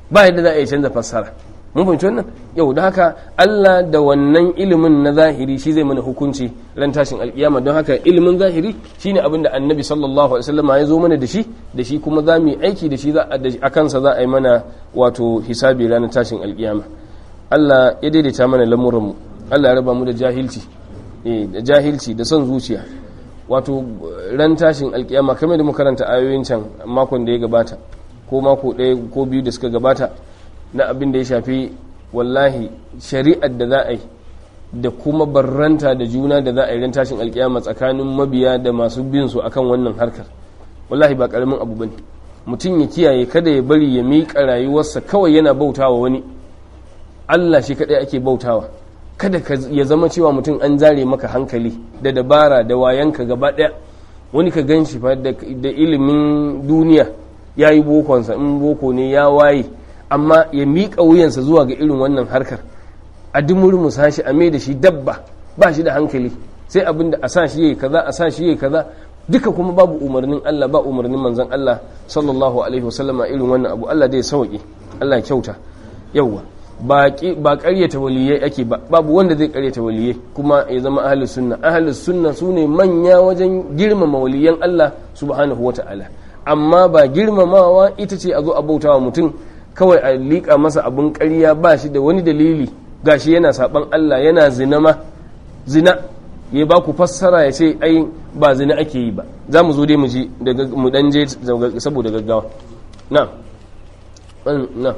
ba yadda za a yi canza fassara mun fahimci wannan yau da haka Allah da wannan ilimin na zahiri shi zai mana hukunci ran tashin alkiyama don haka ilimin zahiri shine abin da annabi sallallahu alaihi wasallam ya zo mana da shi da shi kuma za mu yi aiki da shi a kansa za a yi mana wato hisabi ranar tashin alkiyama Allah ya daidaita mana lamuranmu Allah ya raba mu da jahilci eh da jahilci da son zuciya wato ran tashin alkiyama kamar da muka karanta ayoyin can makon da ya gabata ko mako ɗaya ko biyu da suka gabata na abin da ya shafi wallahi shari'ar da za a yi da kuma barranta da juna da za a yi ran tashin alkiyama tsakanin mabiya da masu bin su akan wannan harkar wallahi ba karamin abu bane mutum ya kiyaye kada ya bari ya miƙa rayuwarsa kawai yana bautawa wani Allah shi kadai ake bautawa kada ya zama cewa mutum an zare maka hankali da dabara da wayanka gaba daya wani ka gan shi fa da ilimin duniya ya yi bokonsa in boko ne ya waye amma ya miƙa wuyansa zuwa ga irin wannan harkar a dumurmu shi a mai da shi dabba ba shi da hankali sai abin da a sa shi yayi kaza a sa shi yayi kaza duka kuma babu umarnin Allah ba umarnin manzon Allah sallallahu alaihi wasallama irin wannan abu Allah dai sauki Allah ya kyauta yawwa ba ƙaryata waliyai ake ba babu wanda zai ƙaryata waliyai kuma ya zama ahlus sunna ahlus sunna sune manya wajen girmama waliyan Allah subhanahu wata'ala amma ba girmamawa ita ce a zo a bautawa mutum kawai a liƙa masa abin ƙarya ba shi da wani dalili gashi yana saban Allah yana zina ma zina ya ba ku fassara ya ce ai ba zina ake yi ba za mu zo dai mu ji mu dan je saboda gaggawa na na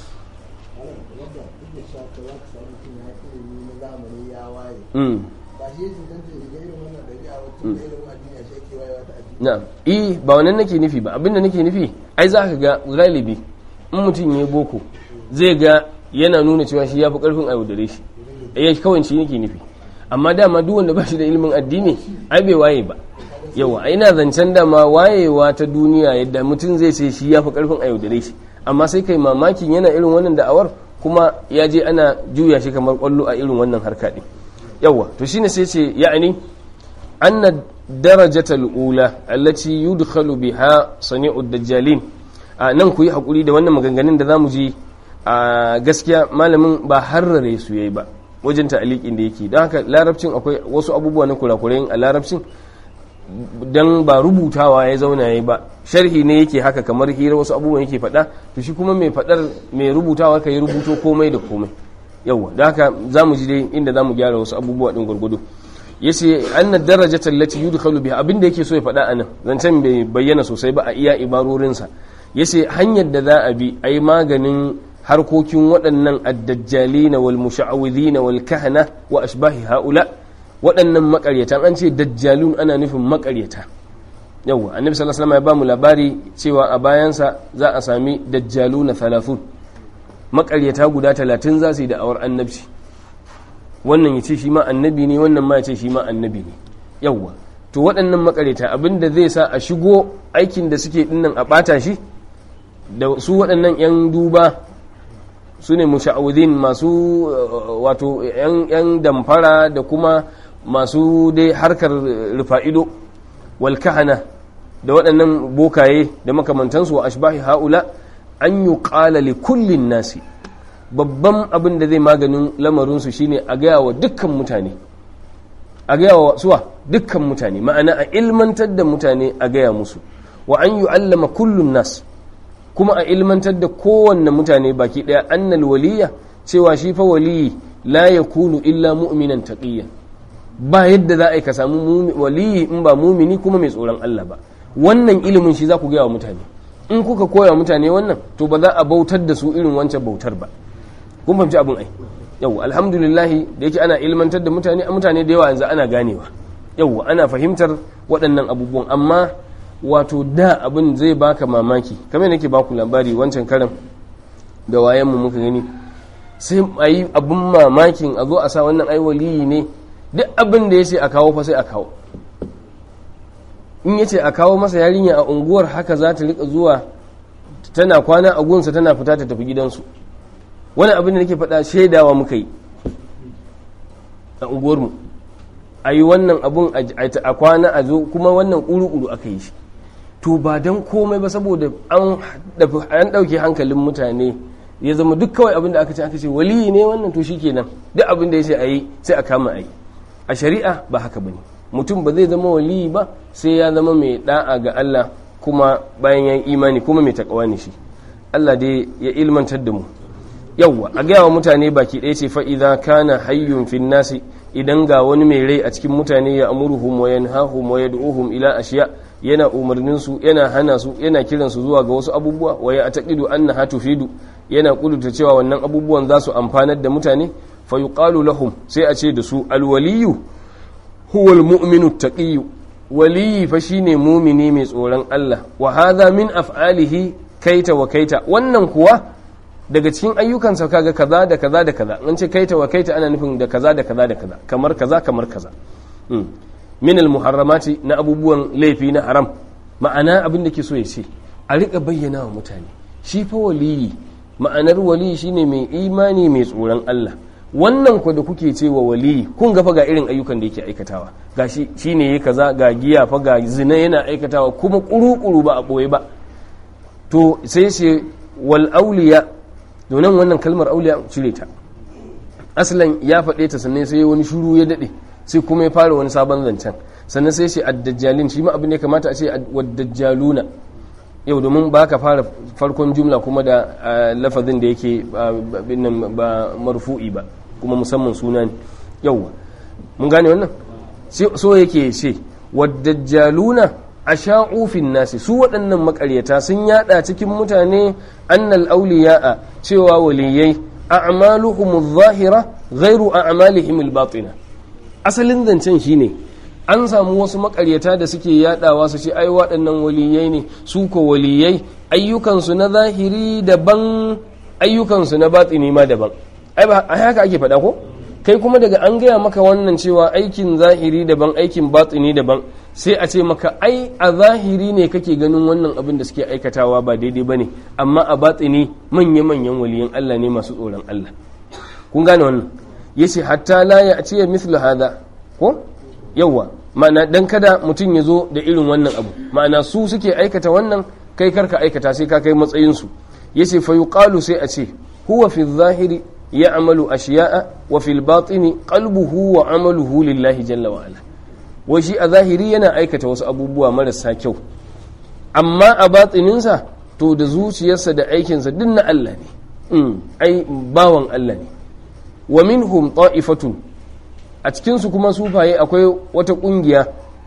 na'am eh ba wannan nake nufi ba abinda nake nufi ai za ka ga galibi in mutum ya boko zai ga yana nuna cewa shi ya fi karfin a yaudare shi ya kawai shi nake nufi amma dama duk wanda ba shi da ilimin addini ai bai waye ba yawa ina zancen dama wayewa ta duniya yadda mutum zai ce shi ya fi karfin a yaudare shi amma sai kai mamakin yana irin wannan da'awar kuma ya je ana juya shi kamar kwallo a irin wannan harka din yawa to shine sai ce ya'ani anna darajatal ula allati yudkhalu biha sani'ud dajjalin nan ku yi hakuri da wannan maganganun da zamu ji a gaskiya malamin ba harrare su yayi ba wajen ta'aliqin da yake don haka larabcin akwai wasu abubuwa na kurakurai a larabcin dan ba rubutawa ya zauna yayi ba sharhi ne yake haka kamar hira wasu abubuwan yake faɗa to shi kuma mai faɗar mai rubutawa ka yi rubuto komai da komai yawa da haka za mu ji dai inda za mu gyara wasu abubuwa ɗin gwargwado ya ce an na daraja tallaci yudu kalu biya abinda yake so ya faɗa a nan zancen bai bayyana sosai ba a iya ibarorinsa ya ce hanyar da za a bi a yi maganin harkokin waɗannan addajjalina wal musha'awidina wal kahana wa ashbahi haula waɗannan makaryata an ce dajjalun ana nufin makaryata yawwa annabi sallallahu alaihi wasallam ya ba mu labari cewa a bayansa za a sami dajjaluna 30 makaryata guda 30 za su yi da'awar annabci wannan ya ce shi ma annabi ne wannan ma ya ce shi ma annabi ne yawwa to waɗannan makaryata abinda zai sa a shigo aikin da suke dinnan a ɓata shi da su waɗannan 'yan duba su ne musha'udin masu wato 'yan damfara da kuma masu dai harkar rufa'ido wal kahana da waɗannan bokaye da makamantansu wa ashbahi haula an yi ƙala li kullin nasi babban abin da zai maganin lamarinsu shine a gaya wa dukkan mutane a gaya wa suwa dukkan mutane ma'ana a ilmantar da mutane a gaya musu wa an yi allama kullun nas kuma a ilmantar da kowanne mutane baki ɗaya annal waliya cewa shi fa waliyi la yakunu illa mu'minan taqiyyan ba yadda za a yi ka samu waliyi in ba mumini kuma mai tsoron Allah ba wannan ilimin shi za ku gaya wa mutane in kuka koya mutane wannan to ba za a bautar da su irin wancan bautar ba kun fahimci abin ai yau alhamdulillahi da yake ana ilmantar da mutane mutane da yawa yanzu ana ganewa yau ana fahimtar waɗannan abubuwan amma wato da abin zai baka mamaki kamar nake baku labari wancan karan da wayan mu muka gani sai a yi abin mamakin a zo a sa wannan ai waliyi ne duk abin da ya ce a kawo fa sai a kawo in ya ce a kawo masa yarinya a unguwar haka za ta rika zuwa tana kwana a gunsa tana fita ta tafi gidansu wani abin da nake faɗa shaidawa muka yi a unguwarmu a yi wannan abun a kwana a zo kuma wannan ƙuru-ƙuru aka yi shi to ba don komai ba saboda an ɗauke hankalin mutane ya zama duk kawai abin da aka ce aka ce waliyi ne wannan to shikenan duk abin da ya ce a yi sai a kama a yi a shari'a ba haka bane mutum ba zai zama waliyi ba sai ya zama mai da'a ga Allah kuma bayan ya imani kuma mai takawa ne shi Allah dai ya ilmantar da mu yawwa a gaya wa mutane baki ɗaya ce fa'iza kana hayyun fin nasi idan ga wani mai rai a cikin mutane ya amuruhum wa yanhahum wa yad'uhum ila ashiya yana umarnin su yana hana su yana kiran su zuwa ga wasu abubuwa wa ya taqidu annaha tufidu yana kudurta cewa wannan abubuwan za su amfanar da mutane fa yuqalu lahum sai a ce da su alwaliyu huwa almu'minu taqiyyu waliyi fa shine mumini mai tsoron Allah wa hadha min af'alihi kaita wa kaita wannan kuwa daga cikin ayyukansa kaga kaza da kaza da kaza an ce kaita wa kaita ana nufin da kaza da kaza da kaza kamar kaza kamar kaza min al muharramati na abubuwan laifi na haram ma'ana abin da ke so ya ce a rika bayyana wa mutane shi fa waliyi ma'anar waliyi shine mai imani mai tsoron Allah wannan ku da kuke ce wa waliyi kun ga fa ga irin ayyukan da yake aikatawa gashi shine yayi kaza ga giya fa ga zina yana aikatawa kuma kuru-kuru ba a boye ba to sai ce wal auliya domin wannan kalmar auliya cire ta aslan ya faɗe ta sannan sai wani shuru ya daɗe sai kuma ya fara wani sabon zancen sannan sai ce addajjalin shi ma abin da ya kamata a ce waddajjaluna yau domin ba ka fara farkon jumla kuma da lafazin da yake ba marfu'i ba kuma musamman suna ne yauwa mun gane wannan so yake ce waddajjaluna a sha'ufin nasi su waɗannan makaryata sun yada cikin mutane annal auliya'a cewa waliyai a'maluhum zahira ghairu a'malihim al-batina asalin zancen shine an samu wasu makaryata da suke yadawa su ce ai waɗannan waliyai ne su ko waliyai ayyukansu na zahiri daban ayyukansu na batini ma daban ai ba haka ake faɗa ko kai kuma daga an gaya maka wannan cewa aikin zahiri daban aikin batini daban sai a ce maka ai a zahiri ne kake ganin wannan abin da suke aikatawa ba daidai bane amma a batini manya-manyan waliyan Allah ne masu tsoron Allah kun gane wannan yace hatta la ya ce mithlu hada ko yawa ma'ana dan kada mutum ya zo da irin wannan abu ma'ana su suke aikata wannan kai karka aikata sai ka kai matsayin su yace fa yuqalu sai a ce huwa fi zahiri ya'malu ashiya'a wa fil batini qalbuhu wa amaluhu lillahi jalla wa ala wai shi a zahiri yana aikata wasu abubuwa marasa kyau amma a batsininsa to da zuciyarsa da aikinsa duk na Allah ne ai bawan Allah ne wa minhum ta'ifatun a cikinsu kuma sufaye akwai wata ƙungiya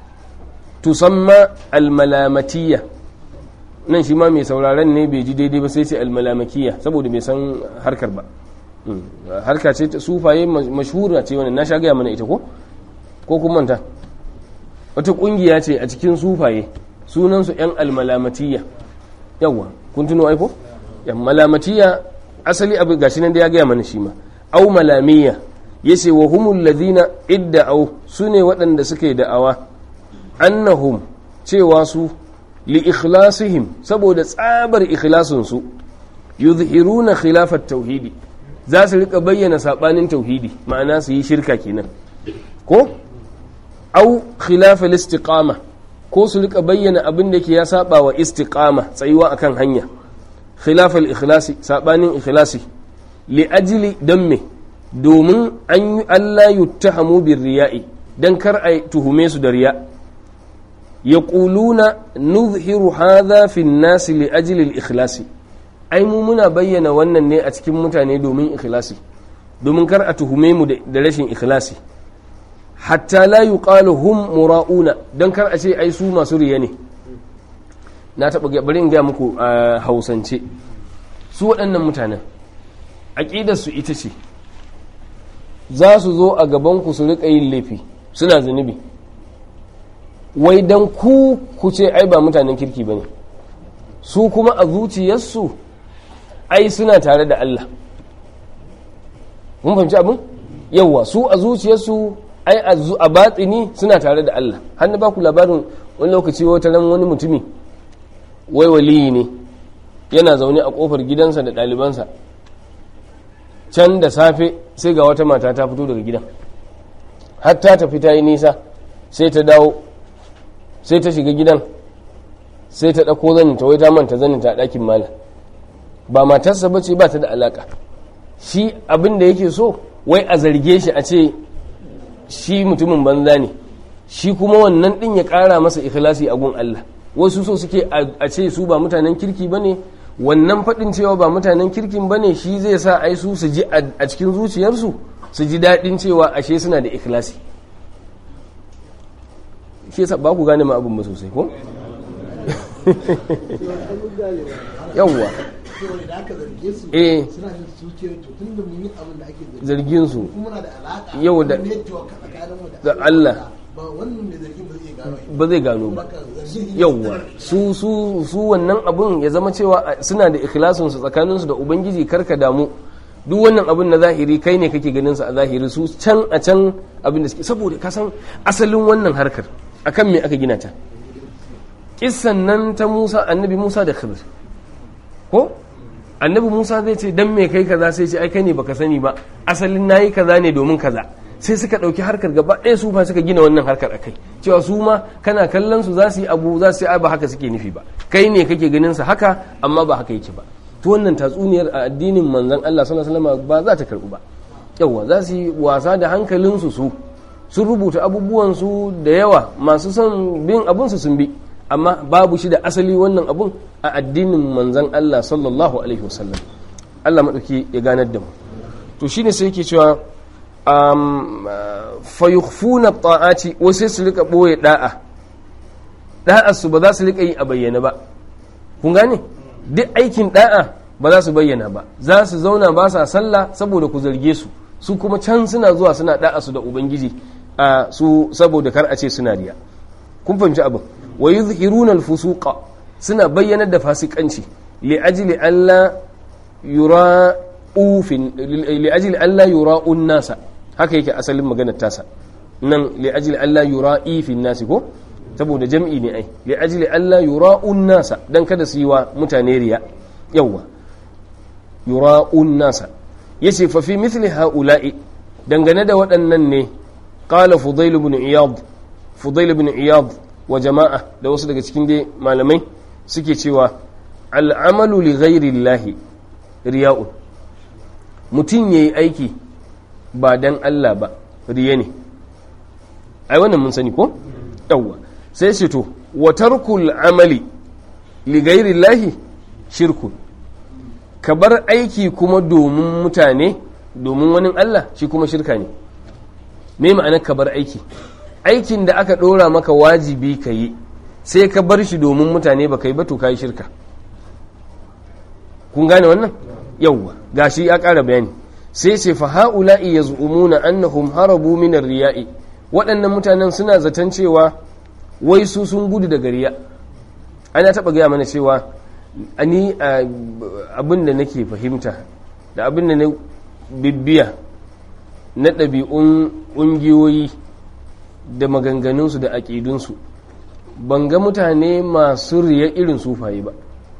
tusamma almalamatiyya nan shi ma mai sauraron ne bai ji daidai ba sai ce almalamakiyya saboda bai san harkar ba harka ce ta sufaye mashhura ce wannan na sha gaya mana ita ko ko kun manta wata kungiya ce a cikin sufaye sunansu yan almalamatiyya yawa kun tuno aiko yan malamatiyya asali abin gashi nan da ya gaya mana shi ma au malamiyya yace wa humul ladina idda'u sune waɗanda suka yi da'awa annahum cewa su li ikhlasihim saboda tsabar ikhlasin su yuzhiruna khilafat tauhidi za su rika bayyana sabanin tauhidi ma'ana su yi shirka kenan ko au khilafal istiqama ko su rika bayyana abin da ke ya saba wa istiqama tsayuwa akan hanya khilafal ikhlasi sabanin ikhlasi li ajli dan me domin an yi Allah yuttahamu bir riya'i dan kar a tuhume su da riya yaquluna nuzhiru hadha fi an-nas li ajli al-ikhlasi ai mu muna bayyana wannan ne a cikin mutane domin ikhlasi domin kar a tuhume mu da rashin ikhlasi hatta la yuqalu hum mura'una dan kar a ce ai su masu riya ne na taba bari in ga muku a hausance su waɗannan mutanen aqidar su ita ce za su zo a gaban ku su rika yin laifi suna zunubi wai dan ku ku ce ai ba mutanen kirki bane su kuma a zuciyarsu ai suna tare da Allah mun fahimci abin yawa su a zuciyarsu ai a batsini suna tare da Allah har na baku labarin wani lokaci wata ran wani mutumi wai waliyi ne yana zaune a kofar gidansa da ɗalibansa can da safe sai ga wata mata ta fito daga gidan har ta tafi ta yi nisa sai ta dawo sai ta shiga gidan sai ta ɗauko zaninta wai ta manta zaninta a ɗakin malam ba matarsa ba ce ba ta da alaka shi abin da yake so wai a zarge shi a ce shi mutumin banza ne shi kuma wannan din ya kara masa ikhlasi a gun Allah wasu so suke a ce su ba mutanen kirki bane wannan faɗin cewa ba mutanen kirkin bane shi zai sa ai su su ji a cikin zuciyarsu su ji daɗin cewa ashe suna da ikhlasi shi yasa ba ku gane ma abin ba sosai ko yawwa eh zargin su yau da da Allah ba zai gano ba yawwa su su su wannan abun ya zama cewa suna da ikhlasin su tsakanin su da ubangiji karka damu duk wannan abun na zahiri kai ne kake ganin sa a zahiri su can a can abin da suke saboda ka san asalin wannan harkar akan me aka gina ta kissan nan ta Musa annabi Musa da Khidir ko annabi Musa zai ce dan me kai kaza sai ce ai kai ne baka sani ba asalin nayi kaza ne domin kaza sai suka ɗauki harkar gaba ɗaya su fa suka gina wannan harkar a kai cewa su ma kana kallon su za su yi abu za su yi ba haka suke nufi ba kai ne kake ganin sa haka amma ba haka yake ba to wannan tatsuniyar a addinin manzon Allah sallallahu alaihi wasallam ba za ta karbu ba yawa za su yi wasa da hankalin su su sun rubuta abubuwan su da yawa masu son bin abun su sun bi amma babu shi da asali wannan abun a addinin manzon Allah sallallahu alaihi wasallam Allah madauki ya ganar da mu to shine sai yake cewa fayukhfuna ta'ati wasu su rika boye da'a da'a su ba za su rika yi a bayyana ba kun gane duk aikin da'a ba za su bayyana ba za su zauna ba sa sallah saboda ku zarge su su kuma can suna zuwa suna da'a su da ubangiji a su saboda kar a ce suna riya kun fahimci abin wa yuzhiruna al-fusuqa suna bayyanar da fasikanci li ajli alla yura ufin li ajli alla yura'un nasa haka yake asalin maganar tasa nan li ajli alla yura'i fi nasi ko saboda jam'i ne ai li ajli alla yura'un nasa dan kada su yi wa mutane riya yawa yura'un nasa yace fa fi mithli haula'i dangane da waɗannan ne qala fudail ibn iyad fudail ibn iyad wa jama'a da wasu daga cikin dai malamai suke cewa al'amalu li ghairi llahi riya'un mutum yayi aiki ba dan Allah ba riya ne ai wannan mun sani ko yawwa sai ce to wa tarkul amali li ghairi llahi shirkun ka bar aiki kuma domin mutane domin wani Allah shi kuma shirka ne me ma'anar ka bar aiki aikin da aka ɗora maka wajibi ka yi sai ka bar shi domin mutane ba ka yi ba to ka yi shirka kun gane wannan yawwa gashi ya ƙara bayani sai ce fa ha'ula'i yaz'umuna annahum harabu min riya'i waɗannan mutanen suna zaton cewa wai su sun gudu daga riya ana taɓa gaya mana cewa ani abin da nake fahimta da abin da na bibbiya na ɗabi'un ƙungiyoyi da maganganunsu da aƙidunsu ban ga mutane masu riya irin sufaye ba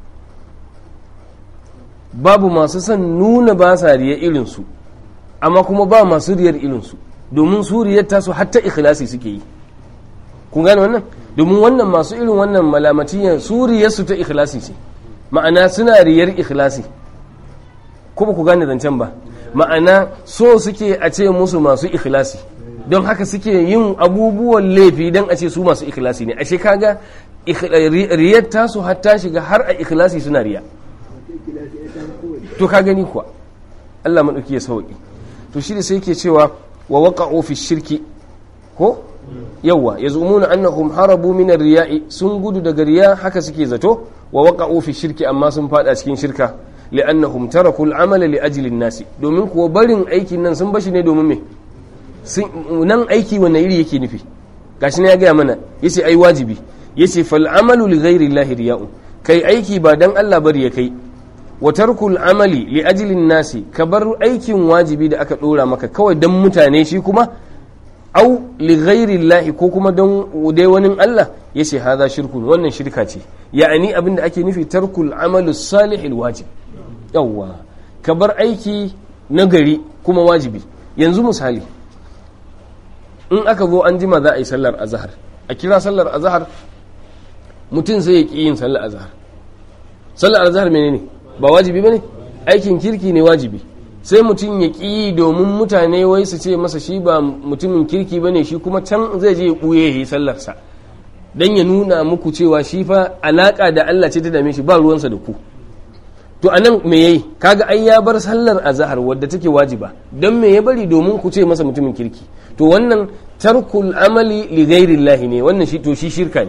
babu masu son nuna ba sa riya irinsu amma kuma ba masu riyar irinsu domin su riyar tasu hatta ikhlasi suke yi kun gane wannan domin wannan masu irin wannan malamatiyan su riyarsu ta ikhlasi ce ma'ana suna riyar ikhlasi ko ba ku gane zancen ba ma'ana so suke a ce musu masu ikhlasi don haka suke yin abubuwan laifi don a ce su masu ikhlasi ne ashe kaga riyar tasu hatta shiga har a ikhlasi suna riya to ka gani kuwa Allah maɗauki ya sauƙi to shi da sai ke cewa wa waƙa'u fi shirki ko yawa ya zumuna annahum harabu min riya'i sun gudu daga riya haka suke zato wa waƙa'u fi shirki amma sun fada cikin shirka li'annahum tarakul amala li ajlin nasi domin kuwa barin aikin nan sun bashi ne domin me nan aiki wanne iri yake nufi gashi ne ya gaya mana yace ai wajibi yace fal amalu li ghairi llahi riya'un kai aiki ba dan Allah bari ya kai wa tarkul amali li ajlin nasi ka bar aikin wajibi da aka dora maka kawai dan mutane shi kuma au li ghairi llahi ko kuma dan dai wani Allah yace hadha shirkun wannan shirka ce ya'ani abinda ake nufi tarkul amalu salih wajib yawwa ka bar aiki na gari kuma wajibi yanzu misali in aka zo an jima za a yi sallar azahar a kira sallar azahar mutum sai ya ƙi yin sallar azahar sallar azahar menene ba wajibi bane aikin kirki ne wajibi sai mutum ya ƙi domin mutane wai su ce masa shi ba mutumin kirki bane shi kuma can zai je ya ɓuye ya yi sallarsa don ya nuna muku cewa shi fa alaƙa da Allah ce ta dame shi ba ruwansa da ku to anan me yayi kaga ai ya bar sallar azhar wadda take wajiba don me ya bari domin ku ce masa mutumin kirki to wannan tarkul amali li ghairillahi ne wannan shi to shi shirka ne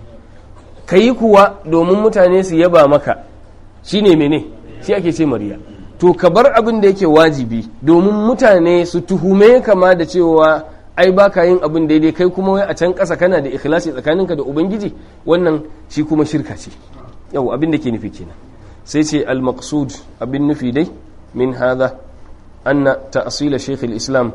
kayi kuwa domin mutane su yaba maka shine mene shi ake ce mariya to ka bar abin da yake wajibi domin mutane su tuhume kama da cewa ai baka yin abin daidai kai kuma wai a can ƙasa kana da ikhlasi tsakaninka da ubangiji wannan shi kuma shirka ce yau abin da ke nufi kenan sai ce al-maqsud abin nufi dai min hadha anna ta'sila shaykh al-islam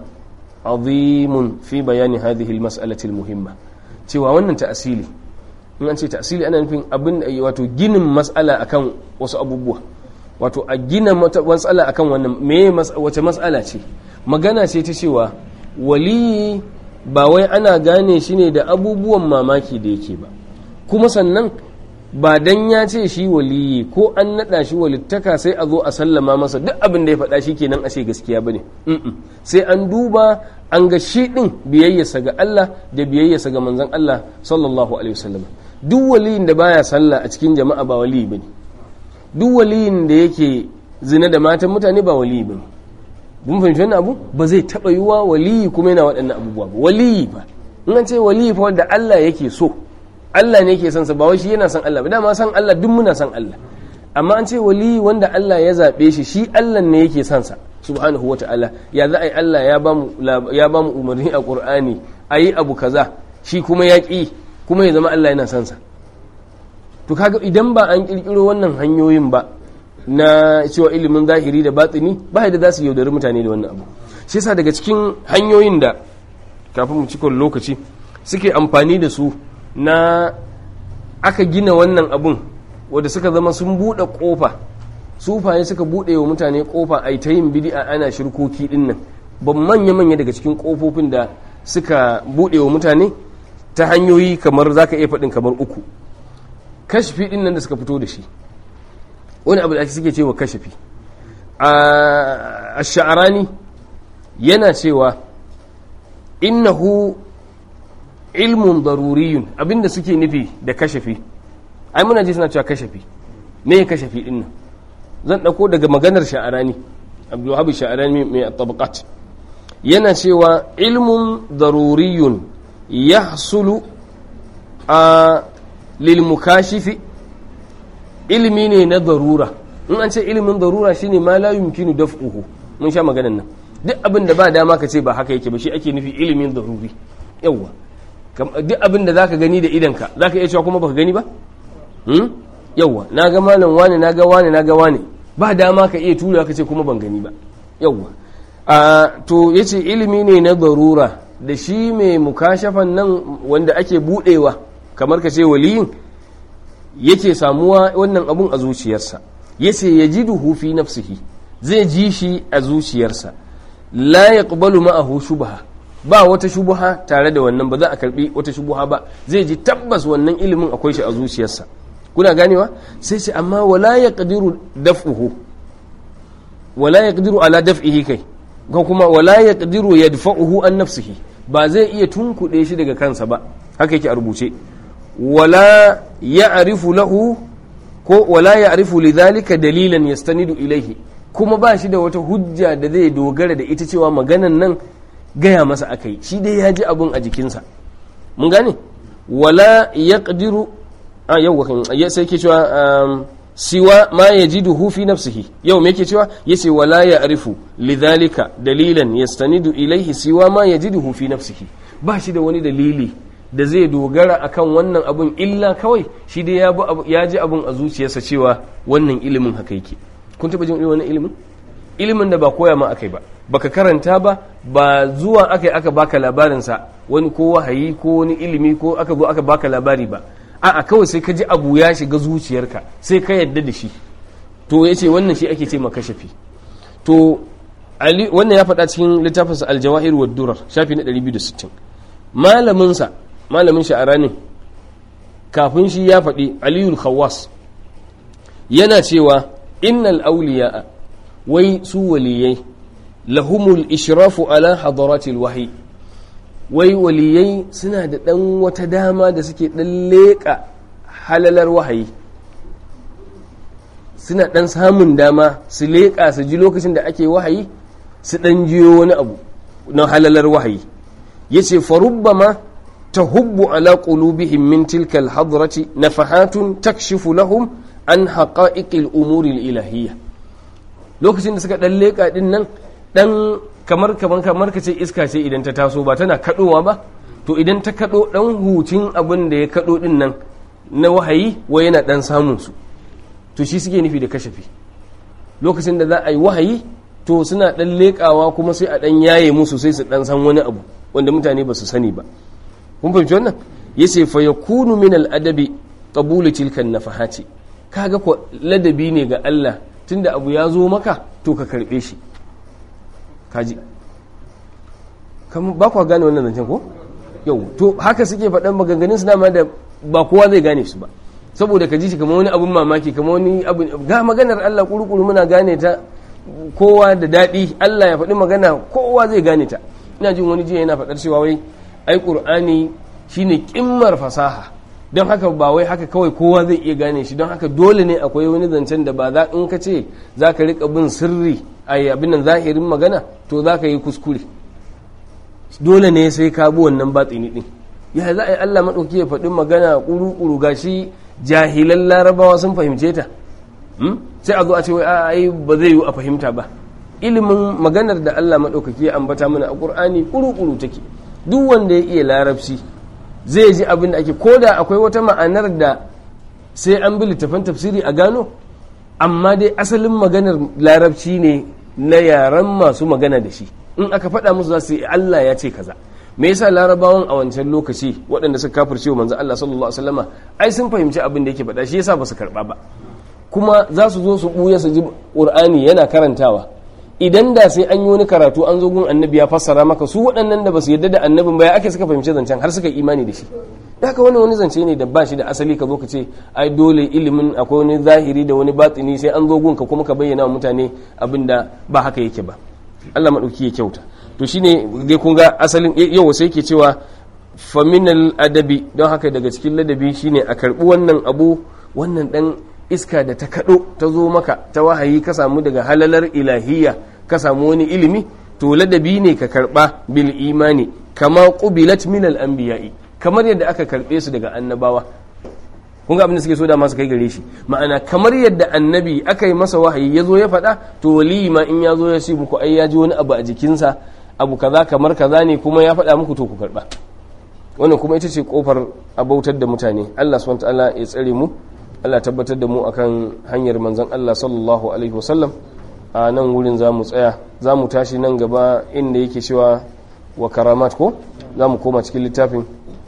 azimun fi bayani hadhihi al-mas'alati al-muhimma cewa wannan ta'asili in an ce ta'asili ana nufin abin wato ginin mas'ala akan wasu abubuwa wato a gina mas'ala akan wannan me wace mas'ala ce magana ce ta cewa waliyi ba wai ana gane shi ne da abubuwan mamaki da yake ba kuma sannan ba dan ya ce shi waliyi ko an naɗa shi walittaka sai a zo a sallama masa duk abin da ya faɗa shi kenan a ce gaskiya bane sai an duba an ga shi ɗin biyayyarsa ga Allah da biyayyarsa ga manzon Allah sallallahu alaihi wasallam duk waliyin da baya sallah a cikin jama'a ba waliyi bane duk waliyin da yake zina da matan mutane ba waliyi bane mun fahimci wannan abu ba zai taɓa yiwa waliyi kuma yana waɗannan abubuwa ba waliyi ba in an ce waliyi fa wanda Allah yake so Allah ne yake son sa ba wai shi yana son Allah ba dama san Allah duk muna son Allah amma an ce waliyi wanda Allah ya zaɓe shi shi Allah ne yake son sa subhanahu wata'ala ya za a yi Allah ya ba mu ya ba mu umarni a Qur'ani ayi abu kaza shi kuma ya ƙi kuma ya zama Allah yana son sa to kaga idan ba an kirkiro wannan hanyoyin ba na cewa ilimin zahiri da batini ba da za su yaudari mutane da wannan abu shi yasa daga cikin hanyoyin da kafin mu cikon lokaci suke amfani da su na aka gina wannan abun wadda suka zama sun buɗe ƙofa sufaye suka buɗe wa mutane ƙofa a ta yin bidi'a ana shirkoki ɗin nan ban manya-manya daga cikin ƙofofin da suka buɗe wa mutane ta hanyoyi kamar za ka iya faɗin kamar uku kashfi ɗin nan da suka fito da shi wani abu da ake suke cewa kashafi a sha'arani yana cewa innahu ilmun daruriyun abinda suke nufi da kashafi ai muna ji suna cewa kashafi me kashafi din nan zan dauko daga maganar sha'arani abdulwahab sha'arani mai tabaqat yana cewa ilmun daruriyun yahsulu a lil mukashifi ilimi ne na darura in an ce ilimin darura shine ma la yumkinu daf'uhu mun sha maganan nan duk abin da ba dama ka ce ba haka yake ba shi ake nufi ilimin daruri yawwa duk abin da zaka gani da idanka zaka iya cewa kuma baka gani ba hmm? yawwa na ga malam wani na ga wani na ga wani ba dama ka iya tura ka ce kuma ban gani ba yawwa a to yace ilimi ne na darura da shi mai mukashafan nan wanda ake budewa kamar ka ce waliyin yake samuwa wannan abun a zuciyarsa yace yajiduhu fi nafsihi zai ji shi a zuciyarsa la yaqbalu ma'ahu shubha ba wata shubha tare da wannan ba za a karbi wata shubha ba zai ji tabbas wannan ilimin akwai shi a zuciyarsa kuna ganewa sai ce amma wala yaqdiru daf'uhu wala yaqdiru ala daf'ihi kai ko kuma wala yaqdiru yadfa'uhu an nafsihi ba zai iya tunkuɗe shi daga kansa ba haka yake a rubuce wala ya'rifu lahu ko wala ya'rifu lidhalika dalilan yastanidu ilayhi kuma ba shi da wata hujja da zai dogara da ita cewa maganan nan gaya masa akai shi dai ya ji abun a jikinsa mun gane wala yaqdiru a yau ya sai ke cewa siwa ma yajiduhu fi nafsihi yau me yake cewa yace wala ya'rifu lidhalika dalilan yastanidu ilayhi siwa ma yajiduhu fi nafsihi ba shi da wani dalili da zai dogara akan wannan abun illa kawai shi dai ya ji abun a zuciyarsa cewa wannan ilimin haka yake kun taba jin wannan ilimin ilimin da ba koya ma akai ba baka karanta ba ba zuwa akai aka baka labarin sa wani ko wahayi ko wani ilimi ko aka zo aka baka labari ba a'a kawai sai ka ji abu ya shiga zuciyarka sai ka yadda da shi to yace wannan shi ake ce makashafi to ali wannan ya faɗa cikin littafinsa aljawahir wa durar shafi na 260 malamin sa malamin sha'aranin kafin shi ya faɗi aliyul khawas yana cewa innal awliya'a wai su waliyai lahumul ishrafu ala hadaratil wahyi wai waliyai suna da ɗan wata dama da suke ɗan leƙa halalar wahayi suna ɗan samun dama su leƙa su ji lokacin da ake wahayi su ɗan jiyo wani abu na halalar wahayi ya ce farubbama ta hubbu ala qulubihim min tilka alhadrati nafahatun takshifu lahum an haqa'iqil umuri ilahiyya lokacin da suka ɗan leƙa ɗin nan ɗan kamar kamar kamar ka ce iska ce idan ta taso ba tana kaɗowa ba to idan ta kaɗo ɗan hucin abin da ya kaɗo ɗin nan na wahayi wa yana ɗan samun su to shi suke nufi da kashafi lokacin da za a yi wahayi to suna ɗan leƙawa kuma sai a ɗan yaye musu sai su ɗan san wani abu wanda mutane ba su sani ba kun fahimci wannan ya ce fa yakunu min al'adabi qabulu tilkan nafahati kaga ko ladabi ne ga Allah tunda abu ya zo maka to ka karɓe shi kaji kamar ba kwa gane wannan zancen ko yau to haka suke faɗan maganganun su dama da ba kowa zai gane su ba saboda ka ji shi kamar wani abun mamaki kamar wani abu ga maganar Allah kurukuru muna gane ta kowa da daɗi Allah ya faɗi magana kowa zai gane ta ina jin wani jiya yana faɗar cewa wai ai qur'ani shine kimmar fasaha don haka ba wai haka kawai kowa zai iya gane shi don haka dole ne akwai wani zancen da ba za in ka ce za ka riƙa bin sirri a abin nan zahirin magana to za ka yi kuskure dole ne sai ka bi wannan batsini din ya za a yi Allah maɗauki ya faɗi magana ƙuru-ƙuru ga shi jahilan larabawa sun fahimce ta sai a zo a ce wai ai ba zai yi a fahimta ba ilimin maganar da Allah maɗaukaki ya ambata mana a ƙur'ani ƙuru-ƙuru take duk wanda ya iya larabci zai ji abin da ake ko da akwai wata ma'anar da sai an bi littafan tafsiri a gano amma dai asalin maganar larabci ne na yaren masu magana da shi in aka faɗa musu za su yi Allah ya ce kaza me yasa larabawan a wancan lokaci waɗanda suka kafirce wa manzo Allah sallallahu alaihi wasallama ai sun fahimci abin da yake faɗa shi yasa ba su karɓa ba kuma za su zo su ɓuya su ji Qur'ani yana karantawa idan da sai an yi wani karatu an zo gun annabi ya fassara maka su waɗannan da ba su yarda da annabin ba ya ake suka fahimci zancen har suka imani da shi haka wani wani zance ne da ba shi da asali ka zo ka ce ai dole ilimin akwai wani zahiri da wani batini sai an zo gunka kuma ka bayyana wa mutane abin da ba haka yake ba Allah maɗauki ya kyauta to shine dai kun ga asalin yau sai ke cewa faminal adabi don haka daga cikin ladabi shine a karɓi wannan abu wannan ɗan iska da ta kaɗo ta zo maka ta wahayi ka samu daga halalar ilahiyya ka samu wani ilimi to ladabi ne ka karɓa bil imani kama qubilat min al anbiya'i kamar yadda aka karɓe su daga annabawa kun ga abin da suke so da masu kai gare shi ma'ana kamar yadda annabi aka yi masa wahayi ya zo ya faɗa to waliyi ma in ya zo ya ce muku ai ya ji wani abu a jikinsa abu kaza kamar kaza ne kuma ya faɗa muku to ku karɓa wannan kuma ita ce kofar abautar da mutane Allah subhanahu wa ta'ala ya tsare mu Allah tabbatar da mu akan hanyar manzon Allah sallallahu alaihi wasallam a nan wurin za mu tsaya za mu tashi nan gaba inda yake cewa wa karamat ko za mu koma cikin littafin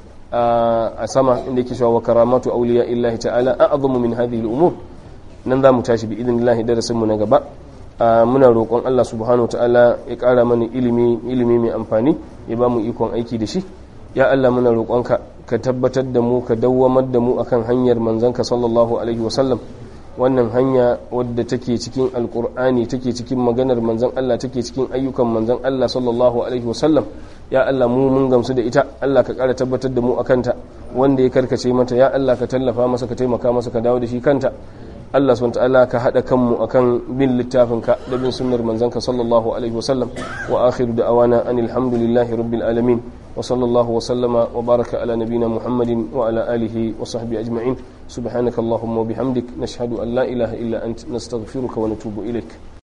a sama inda yake cewa wa karamatu auliya illahi ta'ala a'zamu min hadhihi al-umur nan za mu tashi bi idnillahi darasin mu na gaba muna roƙon Allah subhanahu wa ta'ala ya ƙara mana ilimi ilimi mai amfani ya ba mu ikon aiki da shi ya Allah muna roƙonka ka tabbatar da mu ka dawwamar da mu akan hanyar manzanka sallallahu alaihi wasallam wannan hanya wadda take cikin alkur'ani take cikin maganar manzan Allah take cikin ayyukan manzan Allah sallallahu alaihi wasallam ya Allah mu mun gamsu da ita Allah ka ƙara tabbatar da mu akan ta wanda ya karkace mata ya Allah ka tallafa masa ka taimaka masa ka dawo da shi kanta Allah subhanahu ta'ala ka hada kanmu akan bin littafinka da bin sunnar manzanka sallallahu alaihi wasallam wa akhiru da'awana anil hamdulillahi rabbil alamin wa sallallahu wa sallama wa baraka ala nabiyyina muhammadin wa ala alihi wa sahbihi ajma'in subhanakallahumma wa bihamdik nashhadu an la ilaha illa ant nastaghfiruka wa natubu ilaik